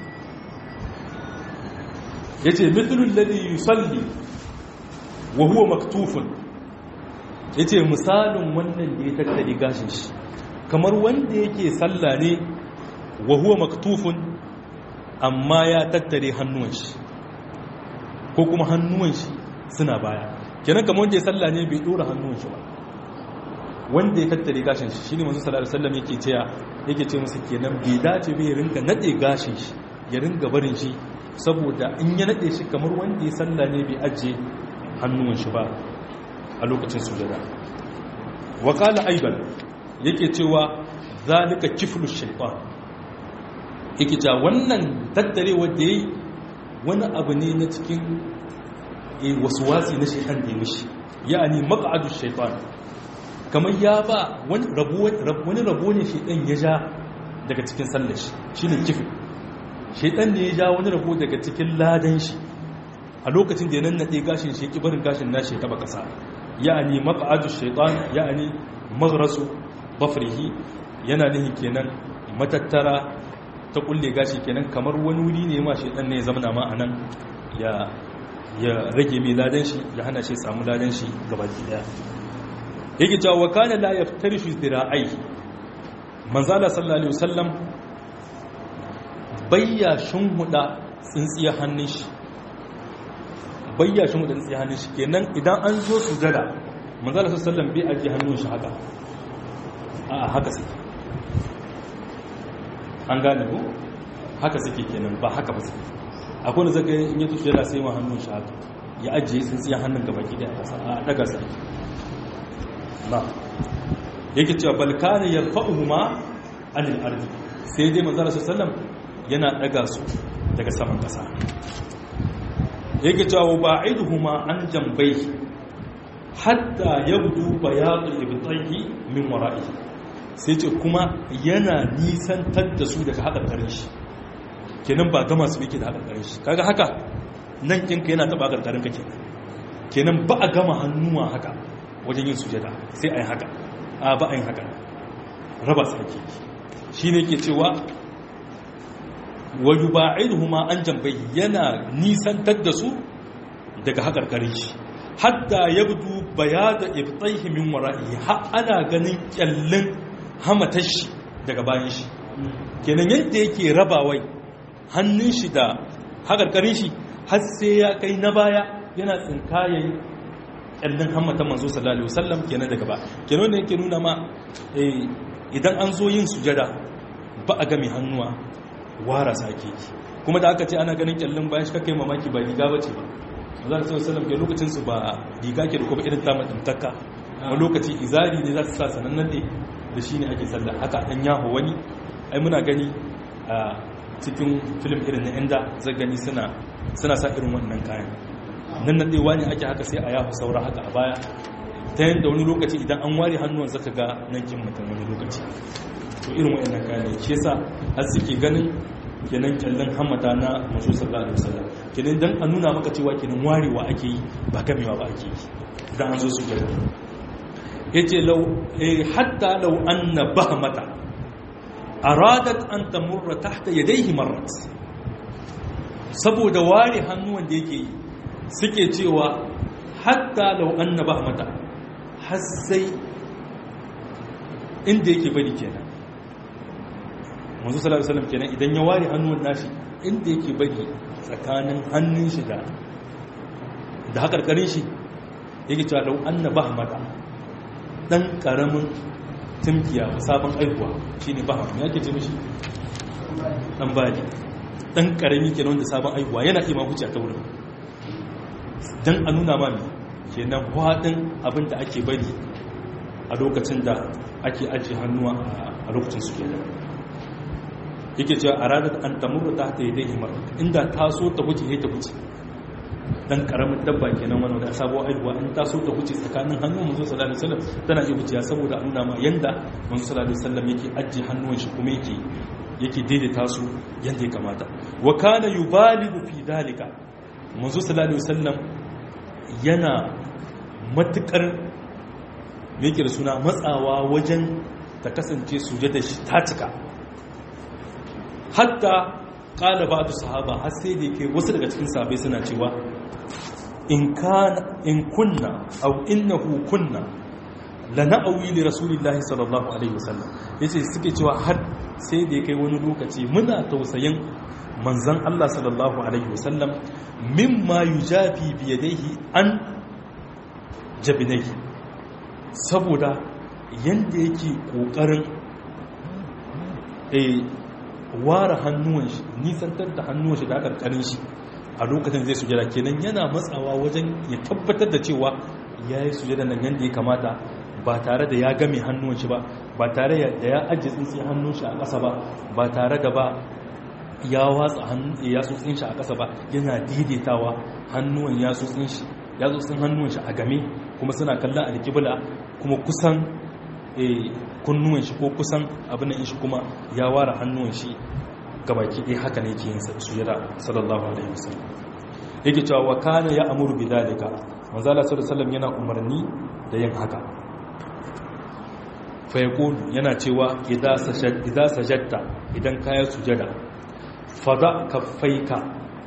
yace mithlul ladhi yusalli wa huwa maktufun yace misalin wannan da ya tattare gashin shi kamar wanda yake sallah ne wa huwa maktufun amma ya tattare hannuwan shi ko kuma hannuwan shi suna baya kenan kamar wanda ya sallah ne bai dora hannuwan shi ba wanda ya tattare gashin shi shine manzo sallallahu alaihi wasallam yake cewa yake ce musu kenan bai dace bai rinka nade gashin shi ya ringa barin shi saboda in ya nade shi kamar wanda ya sallah ne bai ajiye hannuwan shi ba a lokacin sujada wa qala aidan yake cewa zalika kiflu shaytan yake cewa wannan tattare wanda yayi wani abu ne na cikin waswasi na shaytan da ya mishi ya'ani maq'adu shaytan kamar ya ba wani rabo ne shaytan ya ja daga cikin sallar shi shine kiflu shaytan ne ya ja wani rabo daga cikin ladan shi a lokacin da ya nannaɗe gashin shi barin gashin nashi ya taba ƙasa ya'ani maq'adu shaytan ya'ani maghrasu bafrihi yana nihi kenan matattara ta kulle gashi kenan kamar wani wuri ne ma shaytan ne ya zama ma anan ya ya rage mai ladan shi ya hana shi samu ladan shi gabaki daya yake cewa wa kana la yaftarishu dira'ai manzala sallallahu alaihi wasallam bayya shunhuda tsintsiyar hannun shi bayya shunhuda tsintsiyar hannun shi kenan idan an zo sujada manzala sallallahu alaihi wasallam bai aje hannun shi haka a haka sai an gane ko haka suke kenan ba haka ba sai akwai da zaka in yi sujada sai ma hannun shi haka ya ajiye tsintsiyar hannun gaba ki da a daga sa na yake cewa balkani yarfa'uhuma anil ardi sai dai manzo sallallahu alaihi wasallam yana daga su daga saman kasa yake cewa ba'iduhuma an jambai hatta yabdu bayadul ibtayhi min wara'i sai ce kuma yana nisantar da su daga hakarkarin shi kenan ba gama su yake da hakarkarin shi kaga haka nan kinka yana taba hakarkarin ka kenan kenan ba a gama hannuwa haka wajen yin sujada sai a yi haka a ba a yin haka raba su ake shi ne ke cewa waju ba'iduhuma an jambai yana nisantar da su daga haƙarƙarin shi hatta yabdu bayada ibtaihi min wara'i har ana ganin kyallin hamatar shi daga bayan shi kenan yadda yake rabawai hannun shi da haƙarƙarin shi har sai ya kai na baya yana tsinkayen kyallin hamatan manzo sallallahu alaihi wasallam kenan daga ba kenan ne yake nuna ma idan an zo yin sujada ba a ga mai hannuwa wara sake kuma da aka ce ana ganin kyallin bayan shi kake mamaki ba riga bace ba manzo sallallahu alaihi wasallam ke lokacin su ba riga ke da kuma irin ta mutuntakka wani lokaci izari ne za su sa sanannan ne da shi ne ake sallah haka an yaho wani ai muna gani a cikin film irin na inda zai gani suna suna sa irin wannan kayan nan nan ɗewa ne ake haka sai a yahu saura haka a baya ta yadda wani lokaci idan an ware hannuwan zaka ga nan kin mutum wani lokaci to irin wa'annan kayan ne shi yasa har suke ganin kenan kyallin hammata na masu sallallahu alaihi wasallam kenan dan a nuna maka cewa kenan warewa ake yi ba gamewa ba ake yi idan an zo su gaba yace law eh hatta law anna bahmata aradat an tamurra tahta yadayhi marrat saboda ware hannuwan da yake yi suke cewa hatta lau an na mata har sai inda yake bari kenan manzo sallallahu alaihi wasallam kenan idan ya ware hannun nashi inda yake bari tsakanin hannun shi da da hakarkarin shi yake cewa lau an na mata dan karamin tumkiya sabon aihuwa shine baham ya ke ce mishi dan bali dan karami kenan wanda sabon aihuwa yana iya ma huce ta wurin dan a nuna ma kenan hwadin abin da ake bari a lokacin da ake ajiye hannuwa a lokacin su kenan yake cewa a ranar an tamuru ta ta yi dai himar inda ta so ta wuce ya ta wuce dan karamin dabba kenan wani da sabuwar aihuwa in ta so ta wuce tsakanin hannun manzo sallallahu alaihi wasallam tana iya wuciya saboda nuna ma yanda manzo sallallahu alaihi wasallam yake ajiye hannuwan shi kuma yake yake daidaita su yanda ya kamata wa kana yubaligu fi dalika manzo sallallahu alaihi wasallam yana matukar yake da suna matsawa wajen ta kasance sujada shi ta cika hatta kala ba sahaba har sai da yake wasu daga cikin sahabbai suna cewa in kana in kunna aw innahu kunna lana'awi li rasulillahi sallallahu alaihi wasallam yace suke cewa har sai da yake wani lokaci muna tausayin manzon Allah sallallahu alaihi wasallam mimma yujafi bi yadayhi an jabinai saboda yanda yake kokarin eh ware hannuwan shi nisantar da hannuwan shi da karkarin shi a lokacin zai sujada kenan yana matsawa wajen ya tabbatar da cewa ya yi sujada nan yadda ya kamata ba tare da ya game hannuwan shi ba ba tare da ya ajiye tsintsiyar hannun shi a ƙasa ba ba tare da ba ya watsa ya tsotsin shi a ƙasa ba yana daidaitawa hannuwan ya tsotsin shi ya tsotsin hannuwan shi a game kuma suna kallon alƙibla kuma kusan kunnuwan shi ko kusan abin da shi kuma ya ware hannuwan shi gabaki ɗaya haka ne ke yin sujada sallallahu alaihi wasallam yake cewa wa kana ya amuru bi dalika manzo Allah sallallahu alaihi wasallam yana umarni da yin haka fa yaqulu yana cewa idza sajad idza sajadta idan kaya sujada fada kaffaika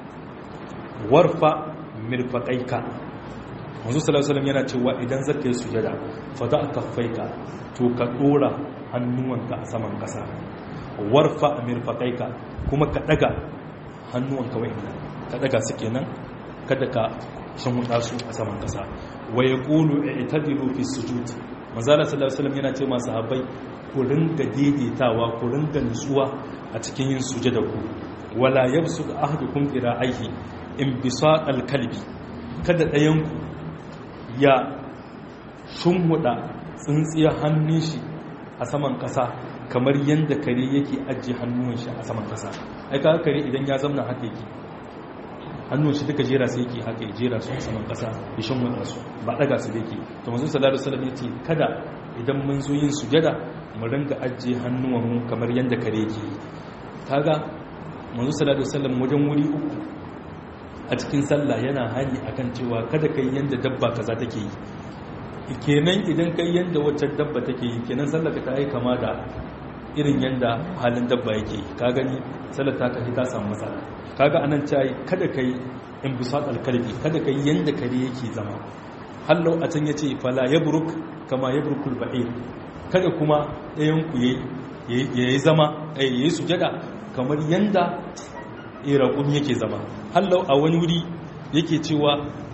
warfa mirfaqaika manzo sallallahu alaihi wasallam yana cewa idan zaka yi sujada fada kaffaika to ka dora hannuwanka a saman kasa warfa mirfaqaika kuma ka daga hannuwanka wa'inda ka daga su kenan kada ka shanhuda su a saman kasa wa yaqulu i'tadilu fi sujud manzala sallallahu alaihi wasallam yana ce masu habai ku ringa daidaitawa ku ringa nutsuwa a cikin yin sujada ku wala yabsud ahadukum qira'aihi in bisaq al-kalbi kada ɗayan ku ya shunhuda tsintsiyar hannun shi a saman kasa kamar yadda kare yake ajiye hannun shi a saman kasa ai ka kare idan ya zamna haka yake hannun shi duka jera sai yake haka ya jera su a saman kasa ya shan wata su ba daga su da yake to manzo sallallahu alaihi wasallam yace kada idan mun zo yin sujada mu ringa ajiye hannuwan mu kamar yadda kare yake kaga manzo sallallahu alaihi wasallam wajen wuri uku a cikin sallah yana hani akan cewa kada kai yanda dabba kaza take yi kenan idan kai yanda wacce dabba take yi kenan sallar ka ta yi kama da irin yanda halin dabba yake ka gani sallar ta kashi ta samu matsala kaga anan cai kada kai in bisat alkalbi kada kai yanda kare yake zama hallau a can yace fala yabruk kama yabrukul ba'ir kada kuma ɗayan ku yayi yayi zama eh yayi sujada kamar yanda iraqum yake zama hallau a wani wuri yake cewa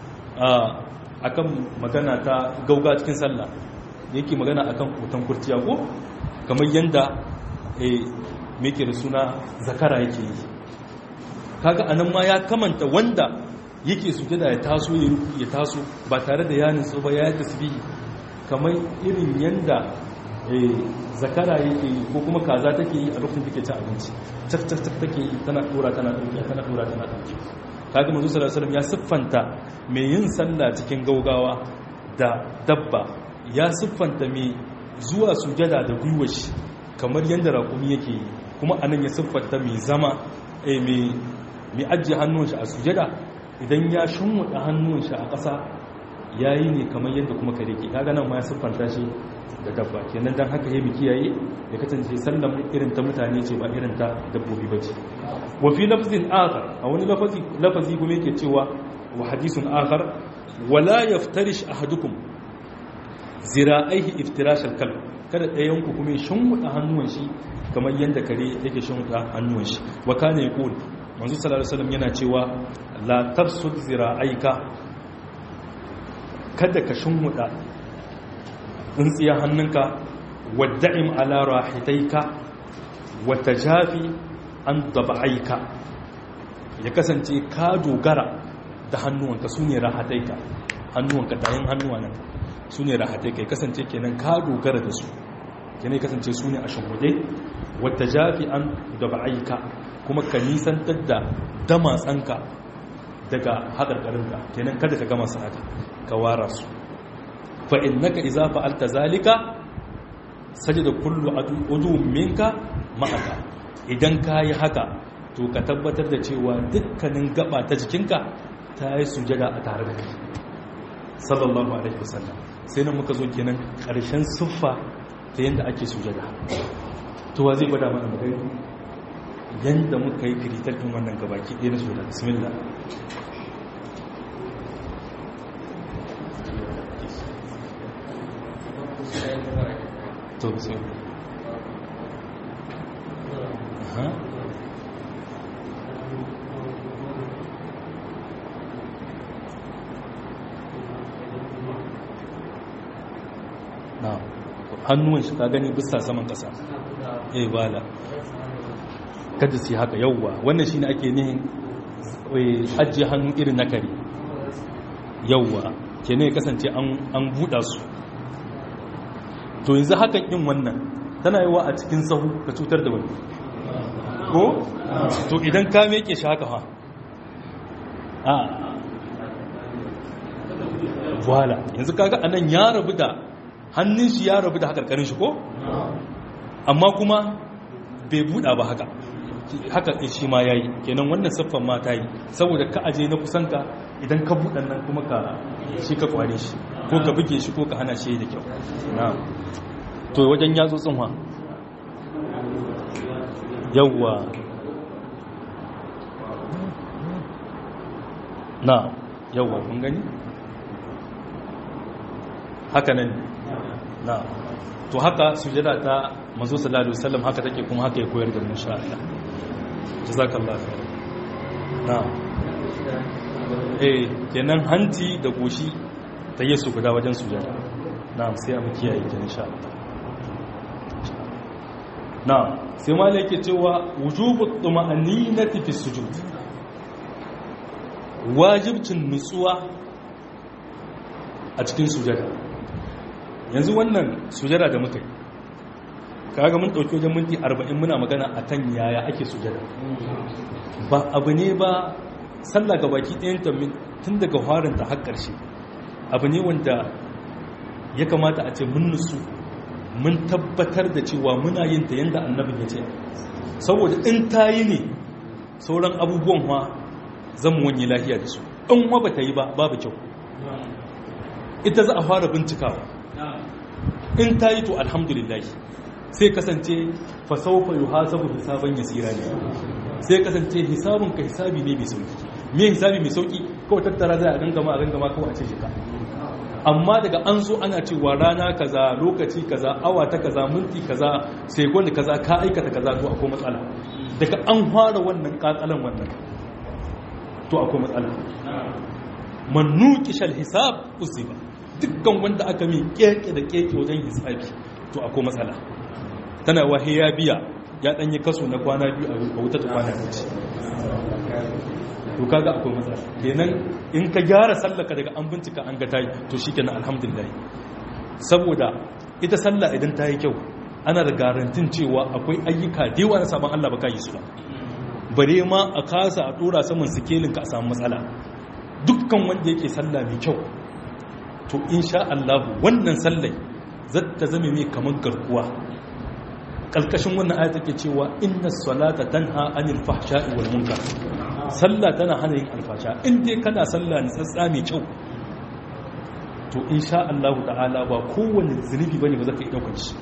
akan magana ta gauga cikin sallah yake magana akan kotan kurciya ko kamar yanda eh meke da suna zakara yake yi kaga anan ma ya kamanta wanda yake sujada ya taso ya ruku ya taso ba tare da ya nutsu ba ya tasbihi kamar irin yanda eh zakara yake yi ko kuma kaza take yi a lokacin take cin abinci cak cak cak take yi tana dora tana dauki tana dora tana dauki kaga manzo sallallahu alaihi wasallam ya siffanta mai yin sallah cikin gaugawa da dabba ya siffanta mai zuwa sujada da gwiwar shi kamar yadda raƙumi yake yi kuma anan ya siffanta mai zama mai ajiye hannun shi a sujada idan ya shunwada hannun shi a ƙasa ya yi ne kamar yadda kuma kare ke kaga nan ma ya siffanta shi da dabba kenan don haka ya bi kiyaye ya kasance sallan irin ta mutane ce ba irin ta dabbobi ba ce wa fi lafzin akhar a wani lafazi lafazi kuma yake cewa wa hadisun akhar wala yaftarish ahadukum zira'aihi iftirash al-kalb kada ɗayan ku kuma shunwada hannuwan shi kamar yadda kare yake shunwada hannuwan shi wa kana yaqul manzo sallallahu alaihi wasallam yana cewa la tafsud zira'aika kada ka shunwada tsintsiya hannunka wadda'im ala rahitaika wa tajafi an daba'aika ya kasance ka dogara da hannuwanka su ne rahataika hannuwanka tayin hannuwa nan su ne rahataika ya kasance kenan ka dogara da su kenan ya kasance su ne a shimfiɗe wata jafi an da ba'aika kuma ka nisantar da damatsanka daga haƙarƙarinka kenan kada ka gama su haka ka wara su fa innaka idza fa'alta zalika sajada kullu udu minka ma'aka idan ka yi haka to ka tabbatar da cewa dukkanin gaba ta jikinka ta yi sujada a tare da kai sallallahu alaihi wasallam sai nan muka zo kenan ƙarshen siffa ta yadda ake sujada to wa zai gwada mana magana yadda muka yi kiritar ɗin wannan gabaki ɗaya na sujada bismillah to bismillah Aha. na hannuwan shi ka gani bisa saman kasa eh bala kada su yi haka yauwa wannan shine ake nihin ajiye hannu irin na kare yauwa ke ne kasance an buɗa su to yanzu hakan yin wannan tana yi wa a cikin sahu ka cutar da wani ko? to idan ka meke shi haka ha a wala yanzu kaga anan ya rabu da hannun shi ya rabu da hakarkarin shi ko? amma kuma bai buɗa ba haka haka shi ma ya yi kenan wannan siffan ma ta yi saboda ka aje na kusanka idan ka buɗan nan kuma ka shi ka kware shi ko ka buge shi ko ka hana shi da kyau na to wajen yatsu tsinwa yawwa na yawwa kun gani haka nan na to haka sujada ta manzo sallallahu alaihi wasallam haka take kuma haka ya koyar da mu insha Allah jazakallahu khair na eh kenan hanci da goshi ta yesu guda wajen sujada na sai mu kiyaye kin insha Allah na sai malai yake cewa wujubu tuma'aninati fi sujud wajibcin nutsuwa a cikin sujada yanzu wannan sujada da muka yi kaga mun dauki wajen minti 40 muna magana akan yaya ake sujada ba abu ne ba sallah ga baki ɗayan ta tun daga harin ta har ƙarshe abu ne wanda ya kamata a ce mun nutsu mun tabbatar da cewa muna yin ta yanda annabin ya ce saboda in ta yi ne sauran abubuwan ma zan wani lafiya da su in wa ba ta yi ba babu kyau ita za a fara bincikawa in ta yi to alhamdulillahi sai kasance fasaufa yi hasabu hisaban yasira ne sai kasance hisabun ka hisabi ne mai sauki me hisabi mai sauki kawai tattara zai a gangama a gangama kawai a ce shi ka amma daga an so ana cewa rana kaza lokaci kaza awa ta kaza minti kaza sekund kaza ka aikata kaza to akwai matsala daga an fara wannan katsalan wannan to akwai matsala man nuqishal hisab usiba dukkan wanda aka mi keke da keke wajen hisabi to akwai matsala tana wahe ya biya ya danyi kaso na kwana biyu a wuta ta kwana biyu to kaga akwai matsala kenan in ka gyara sallaka daga an bincika an ga tayi to shikenan alhamdulillah saboda ita sallah idan ta yi kyau ana da garantin cewa akwai ayyuka da yawa na sabon Allah baka yi su ba bare ma a kasa a dora saman sikelin ka a samu matsala dukkan wanda yake sallah mai kyau to insha Allah wannan sallai zata zame mai kamar garkuwa kalkashin wannan ayat take cewa inna salata tanha anil fahsha'i wal munkar sallah tana hana yin alfasha in dai kana sallah ne tsatsa mai kyau to insha Allah ta'ala ba kowanne zunubi bane ba zaka yi daukar shi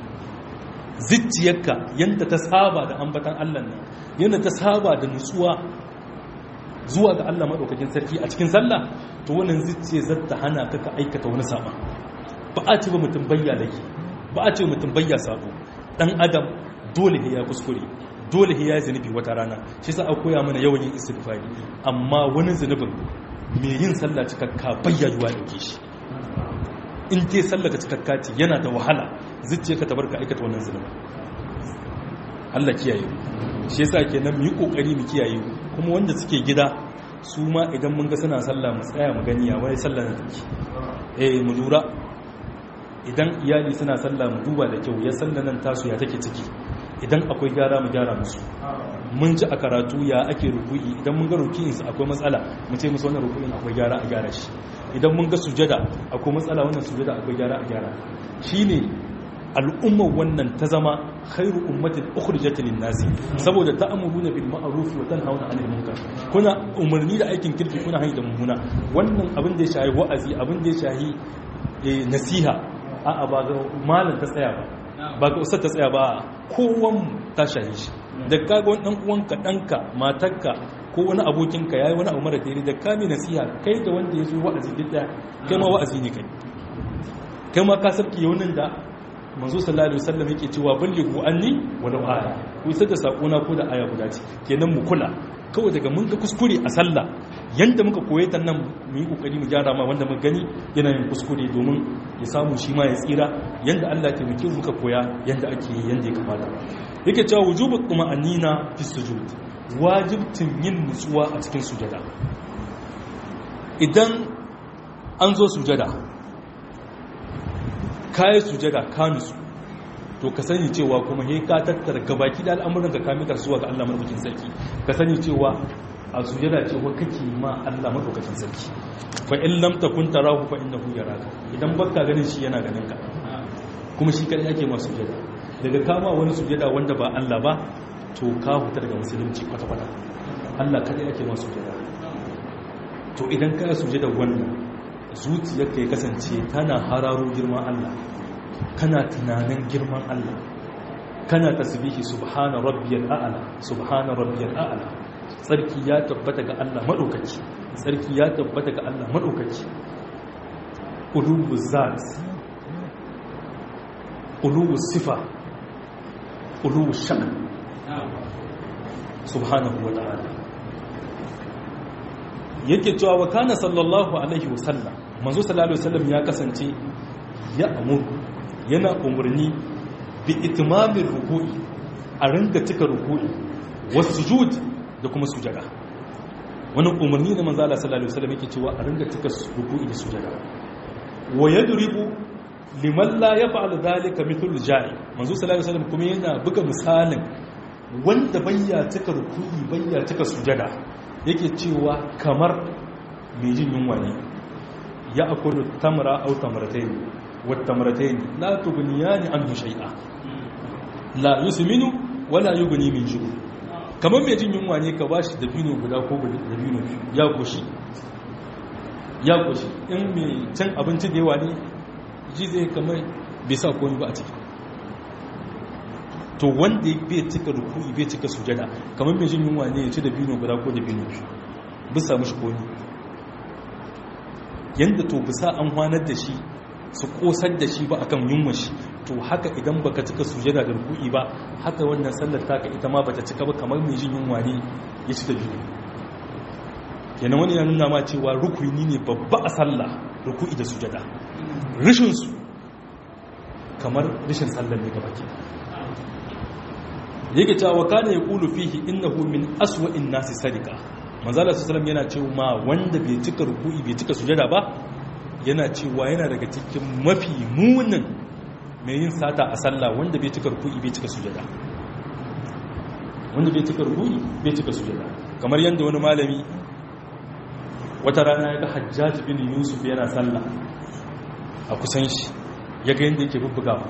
zicciyarka yanda ta saba da ambatan Allah ne yanda ta saba da nutsuwa zuwa ga Allah madaukakin sarki a cikin sallah to wannan zicciye zata hana ka ka aikata wani saba ba a ce ba mutum bayya laki ba a ce mutum bayya sabo dan adam dole ya kuskure dole ya yi zunubi wata rana shi sa a koya mana yawan yin istighfari amma wani zunubin mai yin sallah cikakka bayyayuwa dauke shi in dai sallah cikakka ce yana da wahala zuciya ka tabarka aikata wannan zunubin Allah kiyaye shi yasa kenan mu yi kokari mu kiyaye kuma wanda suke gida su ma idan mun ga suna sallah mu tsaya mu gani ya wai sallah na take eh mu lura idan iyali suna sallah mu duba da kyau ya sallah nan tasu ya take ciki idan akwai gyara mu gyara musu mun ji a karatu ya ake ruku'i idan mun ga ruku'in su akwai matsala mu ce musu wannan ruku'in akwai gyara a gyara shi idan mun ga sujada akwai matsala wannan sujada akwai gyara a gyara shine al'ummar wannan ta zama khairu ummatin ukhrijat lin nasi saboda ta'muruna bil ma'ruf wa tanhauna 'anil munkar kuna umarni da aikin kirki kuna hani da mummuna wannan abin da ya shahi wa'azi abin da ya shahi nasiha a'a ba ga malam ta tsaya ba ba ga ustad ta tsaya ba kowan ta shahi shi da kaga wani dan uwanka danka matarka ko wani abokinka yayi wani abu mara daidai da kame nasiha kai da wanda ya zo wa'azi duk kai ma wa'azi ne kai kai ma ka sarki yaunin da manzo sallallahu alaihi wasallam yake cewa ballighu anni walau aya ku isar da sakona ko da aya guda ce kenan mu kula kawai daga mun ga kuskure a sallah yanda muka koye ta nan mu yi kokari mu gyara ma wanda muka gani yana yin kuskure domin ya samu shi ma ya tsira yanda Allah ya taimake mu muka koya yanda ake yi yanda ya kamata yake cewa wujubu tuma'anina fi sujud wajibtin yin nutsuwa a cikin sujada idan an zo sujada kayi sujada ka nutsu to ka sani cewa kuma he ka tattara gabaki da al'amuran ka kami karsuwa ga Allah madaukakin sarki ka sani cewa a sujada cewa kake ma Allah madaukakin sarki fa in lam takun tarahu fa innahu yaraka idan baka ganin shi yana ganin ka kuma shi kadai ake ma sujada daga kama wani sujada wanda ba Allah ba to ka huta daga musulunci kwata kwata Allah kadai ake ma sujada to idan ka sujada wannan zuciyarka ya kasance tana hararo girman Allah kana tunanin girman Allah kana tasbihi subhana rabbiyal a'la subhana rabbiyal a'la sarki ya tabbata ga Allah madaukaki sarki ya tabbata ga Allah madaukaki ulubu zat ulubu sifa ulubu sha'n subhanahu wa ta'ala yake cewa wa kana sallallahu alaihi wasallam manzo sallallahu alaihi wasallam ya kasance ya amur yana umarni bi itmamin ruku'i a ringa cika ruku'i wasujud da kuma sujada wannan umarni da manzo sallallahu alaihi wasallam yake cewa a ringa cika ruku'i da sujada wa yadribu liman la yaf'al dhalika mithlu ja'i manzo sallallahu alaihi wasallam kuma yana buga misalin wanda bayya cika ruku'i bayya cika sujada yake cewa kamar mai jin yunwa ne ya akulu tamra au tamratayn wat tamratayn la tughniyani anhu shay'a la yusminu wala yughni min ju' kamar mai jin yunwa ne ka bashi dabino guda ko dabino ya goshi ya goshi in mai can abinci da yawa ne ji zai kamar bai sa komai ba a ciki to wanda bai cika ruku'i bai cika sujada kamar mai jin yunwa ne ya ci da bino guda ko da bino bisa mushi koni yanda to bisa an hwanar da shi su kosar da shi ba akan yunwa shi to haka idan baka cika sujada da ruku'i ba haka wannan sallar taka ita ma bata cika ba kamar mai jin yunwa ne ya ci da bino yana wani ya nuna ma cewa rukuni ne babba a sallah ruku'i da sujada rishin su kamar rishin sallar ne gaba ke yake cewa kana yaqulu fihi innahu min aswa'in nasi sadika manzala sallallahu yana cewa wanda bai cika ruku'i bai cika sujada ba yana cewa yana daga cikin mafi munin mai yin sata a sallah wanda bai cika ruku'i bai cika sujada wanda bai cika ruku'i bai cika sujada kamar yanda wani malami wata rana ya ga hajjaj bin yusuf yana sallah a kusan shi ya ga yanda yake bubbugawa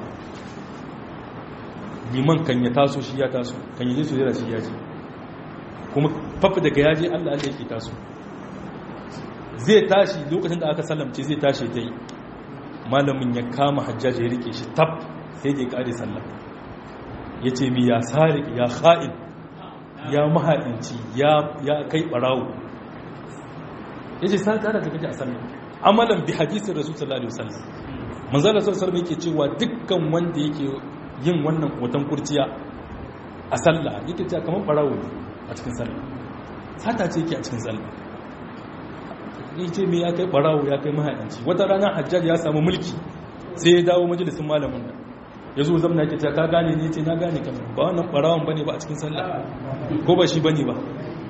liman kan ya taso shi ya taso kan yi su jira shi ya ce kuma fafi daga yaje allah allah yake taso zai tashi lokacin da aka sallamce zai tashi ta yi malamin ya kama hajjaji ya rike shi tab sai da ya kare sallam ya ce mi ya sarik ya ha'in ya mahaɗinci ya kai ɓarawo ya ce sa ƙara da kake a sallam amalan bi hadisin rasu sallallahu alaihi wasallam manzala sallallahu alaihi yake cewa dukkan wanda yake yin wannan hoton kurciya a sallah yake cewa kamar barawo a cikin sallah sata ce yake a cikin sallah yace me ya kai barawo ya kai mahaɗinci wata rana hajjaj ya samu mulki sai ya dawo majalisin malamin nan ya zo zamna yake cewa ka gane ne yace na gane kamar ba wannan barawon bane ba a cikin sallah ko ba shi bane ba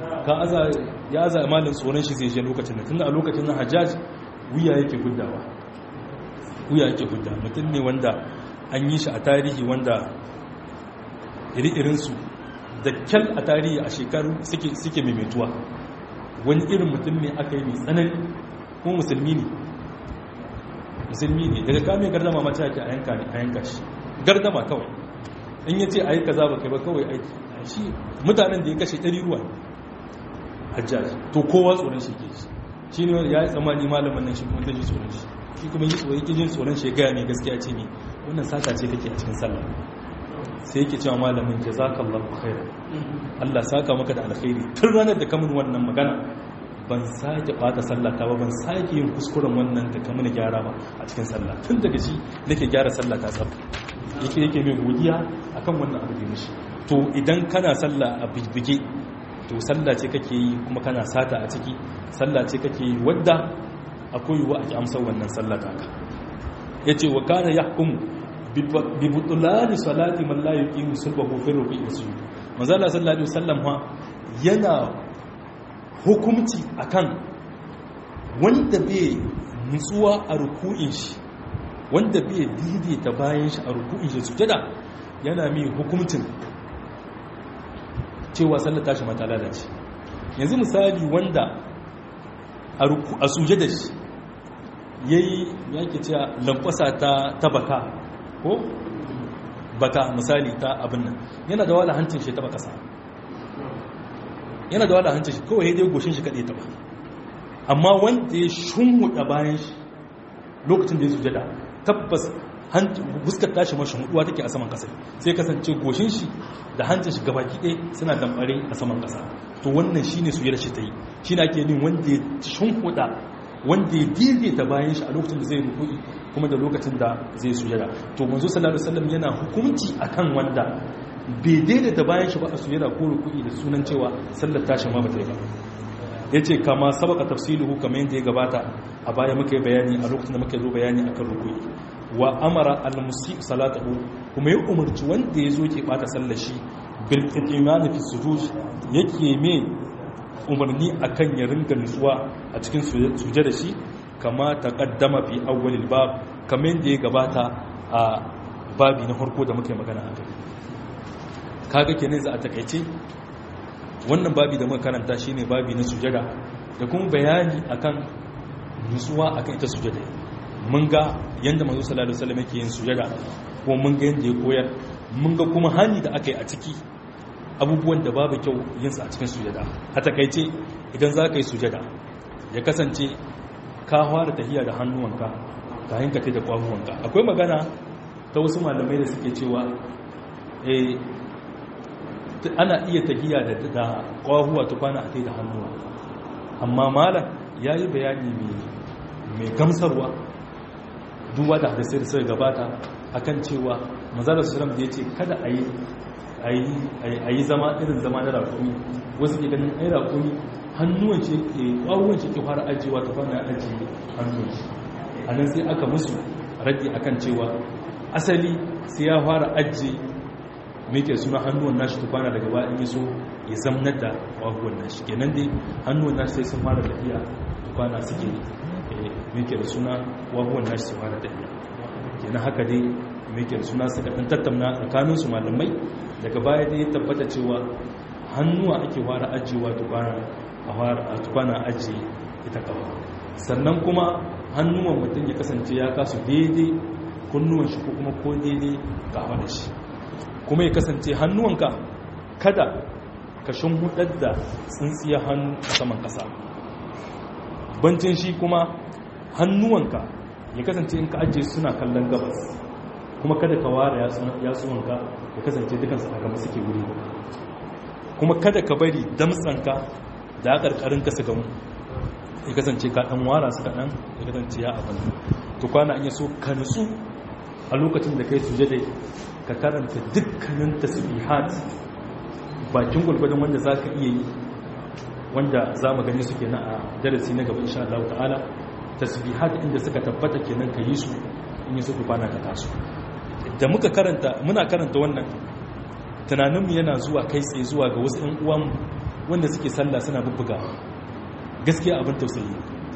ka aza ya aza malin tsoron shi zai je lokacin da tunda a lokacin na hajjaj wuya yake guddawa wuya yake gudda mutum ne wanda an yi shi a tarihi wanda iri-irinsu da kyal a tarihi a shekaru suke maimaituwa wani irin mutum ne aka yi mai tsanani kuma musulmi ne musulmi ne daga kame gardama mace ake a yanka shi gardama kawai in ya ce a yi kaza ba kai ba kawai aiki shi mutanen da ya kashe ɗari ruwa hajjaji to kowa tsoron shi ke shi shi ne ya yi tsammani malamin nan shi kuma ta ji tsoron shi shi kuma yi tsoron yake jin tsoron shi ya gaya mai gaskiya ce ne wannan sata ce kake a cikin sallah sai yake cewa malamin jazakallahu khairan Allah saka maka da alkhairi tun ranar da kamun wannan magana ban sake bata sallata ba ban sake yin kuskuren wannan da kamun gyara ba a cikin sallah tun daga shi nake gyara sallah ta tsaf yake yake mai godiya akan wannan abu da mishi to idan kana sallah a bibbige to sallah ce kake yi kuma kana sata a ciki sallah ce kake yi wadda akwai yiwuwa ake amsar wannan sallah ta ka yace wa kana yahkumu bi butulani salati man la yuqimu sulbahu fi ruku'i wa sujud manzo Allah sallallahu alaihi wasallam ha yana hukunci akan wanda bai nutsuwa a ruku'in shi wanda bai daidaita bayan shi a ruku'in shi sujada yana mai hukuncin cewa sallar tashi mata lalace yanzu misali wanda a sujada shi yayi yake cewa lankwasa ta tabaka ko baka misali ta abin nan yana da wala hancin shi taba kasa yana da wala hancin shi kawai dai goshin shi kaɗai taba amma wanda ya shunhuda bayan shi lokacin da ya sujada tabbas fuskar tashi mashi huduwa take a saman kasa sai kasance goshin shi da hancin shi gabaki ɗaya suna damɓare a saman kasa to wannan shine sujada shi ta yi shi na ke nin wanda ya shunhuda wanda ya daidaita bayan shi a lokacin da zai rukui kuma da lokacin da zai sujada to manzo sallallahu alaihi wasallam yana hukunci akan wanda bai daidaita bayan shi ba a sujada ko rukui da sunan cewa sallar tashi ma bata yi ba yace kama sabaka tafsiluhu kamar yadda ya gabata a baya muka yi bayani a lokacin da muka zo bayani akan rukui wa amara al-musi salatahu kuma ya umarci wanda ya zo ke bata sallar shi bil itimani fi sujud yake me umarni akan ya ringa nutsuwa a cikin suje da shi kama ta kaddama fi awwalil bab kamar da ya gabata a babi na farko da muka yi magana a kai kaga kenan za a takaice wannan babi da muka karanta shine babi na sujada da kuma bayani akan nutsuwa akan ita sujada mun ga yanda manzo sallallahu alaihi wasallam yake yin sujada ko mun ga yanda ya koyar mun ga kuma hani da aka yi a ciki abubuwan da babu kyau yinsa a cikin sujada a takaice idan za ka yi sujada ya kasance ka fara tahiya da hannuwanka ka hanka ta da kwahuwanka akwai magana ta wasu malamai da suke cewa ana iya tahiya da kwahuwa ta kwana a ta da hannuwa amma malam ya yi bayani mai gamsarwa duba da hadisai da suka gabata akan cewa mazalar sulam da ya ce kada a yi a yi zama irin zama na rakumi wasu ke ganin ai rakumi hannuwan ce ke ƙwawon ce ke fara ajiyewa ta fara ajiye hannun shi a nan sai aka musu rage akan cewa asali sai ya fara ajiye mai ke suna hannuwan nashi ta kwana daga ba in yi so ya zamnar da ƙwawon nashi kenan dai hannuwan nashi sai sun fara tafiya ta kwana suke mai ke da suna ƙwawon nashi su fara tafiya kenan haka dai mai ke da suna suka ɗan tattauna tsakaninsu malamai daga baya dai tabbata cewa hannuwa ake fara ajiyewa a tukwana ajiye ita kafa sannan kuma hannuwan mutum ya kasance ya kasu daidai kunnuwan shi ko kuma ko daidai kafa da shi kuma ya kasance hannuwanka kada ka hudar da tsintsiya hannu a saman kasa bancin shi kuma hannuwanka ya kasance in ka ajiye suna kallon gabas kuma kada ka ware yatsuwanka ya kasance dukansu a gaba suke wuri kuma kada ka bari damtsanka da karkarin ka su gamu ya kasance ka dan wara su kaɗan ya kasance ya abin to kwana an yi so ka nutsu a lokacin da kai suje dai ka karanta dukkanin tasbihat bakin gulgudun wanda za ka iya yi wanda za mu gani su kenan a darasi na gaba insha Allah ta'ala tasbihat inda suka tabbata kenan ka yi su in yi suka kwana ka taso da muka karanta muna karanta wannan tunaninmu yana zuwa kai tsaye zuwa ga wasu 'yan uwan wanda suke sallah suna bubbuga gaskiya abin tausayi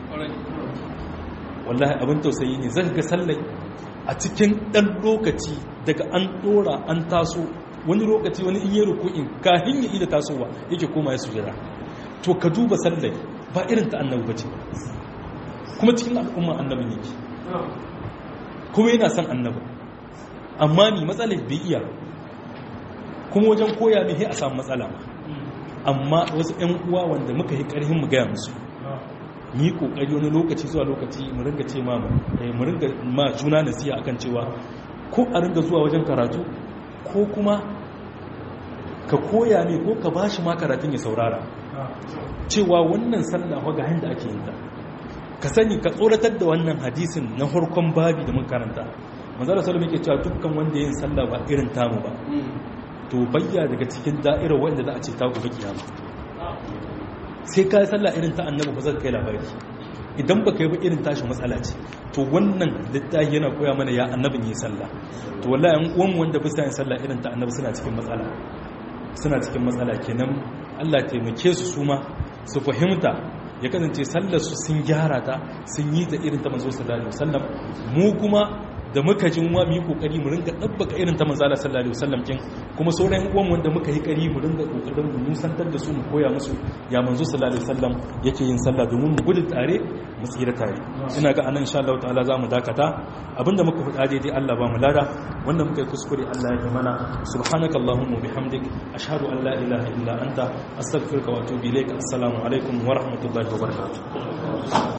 wallahi abin tausayi ne zan ga sallai a cikin ɗan lokaci daga an ɗora an taso wani lokaci wani in yi ruku'in kafin ya ida tasowa yake koma ya sujada to ka duba sallai ba irin ta annabi bace kuma cikin al'umma annabin yake kuma yana son annabi amma ni matsalar bai iya kuma wajen koya ne a samu matsala amma wasu 'yan uwa wanda muka yi ƙarhin mu gaya musu mu yi kokari wani lokaci zuwa lokaci mu ringa ce ma mu ringa ma juna nasiha akan cewa ko a ringa zuwa wajen karatu ko kuma ka koya ne ko ka bashi ma karatun ya saurara cewa wannan sallah ga yanda ake yin ta ka sani ka tsoratar da wannan hadisin na farkon babi da mun karanta manzala sallallahu alaihi cewa dukkan wanda yin sallah ba irin tamu ba to bayya daga cikin da'irar wanda za a ce ta gobe kiyama sai ka yi sallah irin ta annabi ba zai kai labari idan ba ka yi ba irin tashi matsala ce to wannan littafi yana koya mana ya annabin yi sallah to wallahi an uwan wanda bisa yin sallah irin ta annabi suna cikin matsala suna cikin matsala kenan Allah taimake su su ma su fahimta ya kasance sallar su sun gyara ta sun yi ta irin ta manzo sallallahu alaihi wasallam mu kuma da muka jin wa mu yi kokari mu ringa dabbaka irin ta manzala sallallahu alaihi wasallam kin kuma sauran uwan wanda muka yi kari mu ringa kokarin mu nusantar da su mu koya musu ya manzo sallallahu alaihi wasallam yake yin sallah domin mu gudu tare mu tsira tare ina ga anan insha Allah ta'ala za mu dakata abinda muka faɗa daidai Allah ba mu lada wanda muka yi kuskure Allah ya mana subhanaka allahumma bihamdik ashhadu an la ilaha illa anta astaghfiruka wa atubu ilaik assalamu alaikum wa rahmatullahi wa barakatuh